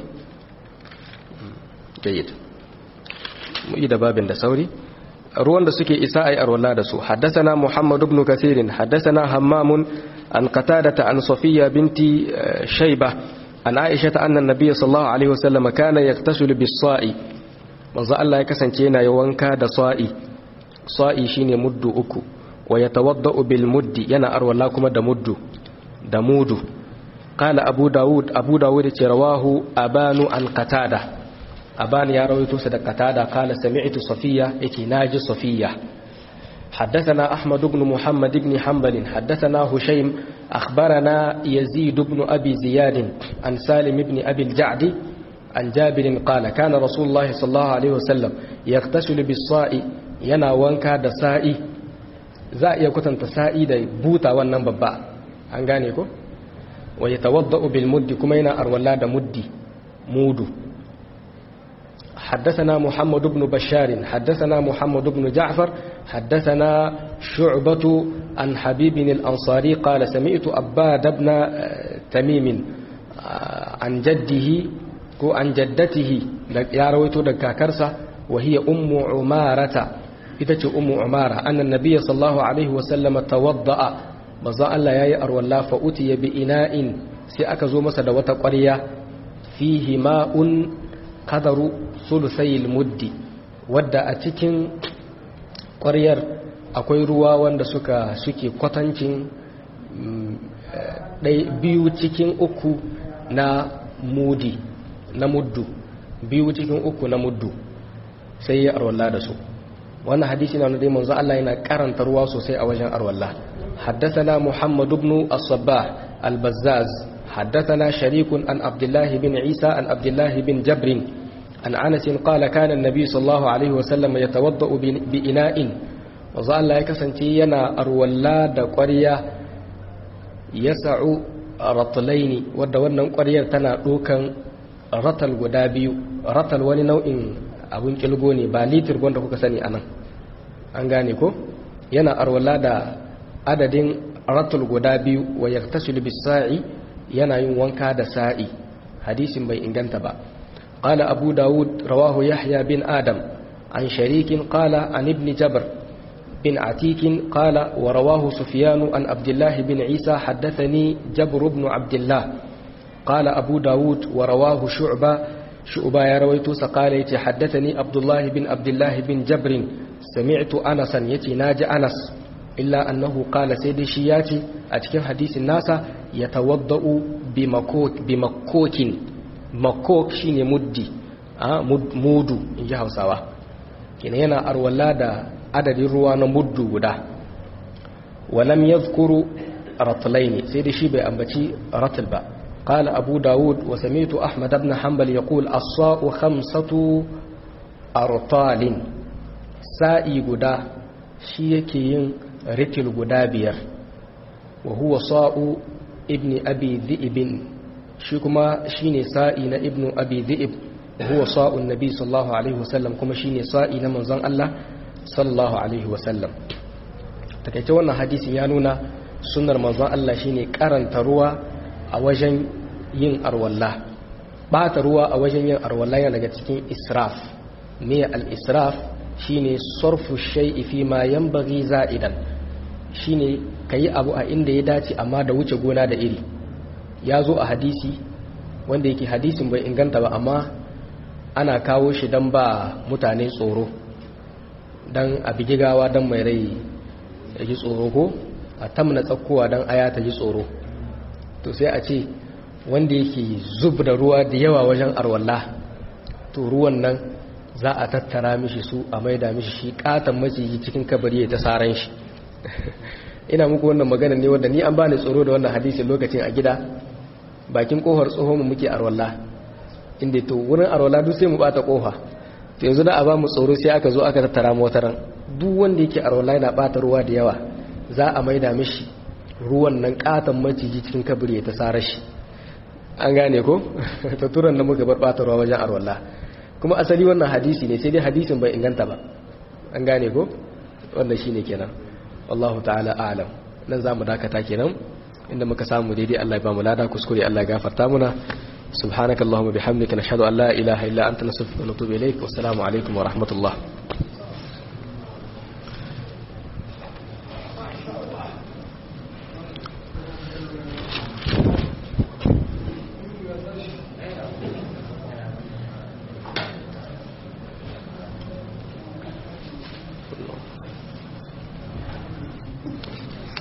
jayyid mu ida babin da sauri ruwan da suke isa ai arwalla da su haddathana muhammad ibn kathir haddathana hammam an qatada an safiya binti shayba an aisha anna an-nabiy sallallahu alaihi wasallam kana yaktasilu bis-sa'i manzo Allah ya kasance yana wanka da sa'i sa'i shine muddu uku wa yatawaddau bil muddi yana arwalla kuma da muddu da mudu qala abu daud abu daud ce rawahu abanu an qatada aban ya rawaito sa da qatada qala sami'tu safiya yake naji safiya حدثنا أحمد بن محمد بن حنبل حدثنا هشيم أخبرنا يزيد بن أبي زياد عن سالم بن أبي الجعد عن جابر قال كان رسول الله صلى الله عليه وسلم يغتسل بالصاء yana wanka da sa'i za a iya kwatanta sa'i da buta wannan babba an gane ko wa ya tawadda'u bil muddi kuma yana arwalla da muddi mudu حدثنا محمد بن بشار حدثنا محمد بن جعفر حدثنا شعبة عن حبيب الأنصاري قال سمعت أباد بن تميم عن جده عن جدته يا رويت دكاكرسة وهي أم عمارة ita ce umu umara annan nabiyya sallallahu alaihi wasallam tawadda'a manzo Allah yayi arwalla fa utiya bi ina'in sai aka zo masa da wata ƙwarya fihi ma'un qadaru sulusayil muddi wadda a cikin ƙwaryar akwai ruwa wanda suka suke kwatancin biyu cikin uku na mudi na muddu biyu cikin uku na muddu sai ya arwalla da su wannan hadisi na dai manzo Allah yana karanta ruwa sosai a wajen arwalla haddathana muhammad ibn as-sabbah al-bazzaz haddathana sharikun an abdullah bin isa an abdullah bin jabr an anas qala kana an-nabi sallallahu alaihi wa sallam yatawaddau bi ina'in manzo Allah ya kasance yana arwalla da ƙwarya yas'u ratlaini wadda wannan ƙwaryar tana dokan ratal guda biyu ratal wani nau'in abun kilgo ne ba litir wanda kuka sani anan an gane ko yana arwala da adadin ratul guda biyu wa yaktasil bis sa'i yana yin wanka da sa'i hadisin bai inganta ba qala abu daud rawahu yahya bin adam an sharikin qala an ibn jabr bin atik qala wa rawahu sufyan an abdullah bin isa haddathani jabr ibn abdullah qala abu daud wa rawahu shu'bah shu'ba ya rawaito sa kala yace haddathani abdullah bin abdullah bin jabr sami'tu anas yace naji anas illa annahu qala sai dai shi yace a cikin hadisin nasa yatawaddau bi makok bi makokin makok shine muddi a mudu inji Hausawa kina yana arwala da adadin ruwa na muddu guda walam yadhkuru ratlaini sai dai shi bai ambaci ratl ba قال أبو داود وسميت أحمد بن حنبل يقول الصاء خمسة أرطال سائي قدا شيكين رتل قدا بير وهو صاء ابن أبي ذئب شكما شيني سائنا ابن أبي ذئب وهو صاء النبي صلى الله عليه وسلم كما شيني سائنا من زن الله صلى الله عليه وسلم takaice wannan hadisin ya nuna sunnar manzon Allah shine karanta ruwa a wajen yin arwalla bata ruwa a wajen yin arwalla yana daga cikin israf me al-israf shine sarfu shay'i fi ma yanbaghi za'idan shine kayi abu a inda ya dace amma da wuce gona da iri ya zo a hadisi wanda yake hadisin bai inganta ba amma ana kawo shi dan ba mutane tsoro dan a bigigawa dan mai rai ya ji tsoro ko a tamna tsakkowa dan aya ta ji tsoro to sai a ce wanda yake zub da ruwa da yawa wajen arwalla to ruwan nan za a tattara mishi su a maida mishi shi katon maciji cikin kabari ya ta saran shi ina muku wannan magana ne wanda ni an bani tsoro da wannan hadisin lokacin a gida bakin kofar tsohon mu muke arwalla inda to wurin arwalla duk sai mu bata kofa to yanzu da a ba mu tsoro sai aka zo aka tattara mu wataran duk wanda yake arwalla yana bata ruwa da yawa za a maida mishi ruwan nan katan maciji cikin kabiri ya ta sare shi an gane ko ta turan da muka bar bata ruwa wajen arwalla kuma asali wannan hadisi ne sai dai hadisin bai inganta ba an gane ko wannan shine kenan wallahu ta'ala a'lam nan zamu dakata kenan inda muka samu daidai Allah ya ba mu lada kuskure Allah ya gafarta muna subhanakallahumma bihamdika nashhadu an la ilaha illa anta nastaghfiruka wa natubu ilaik wassalamu alaikum wa rahmatullah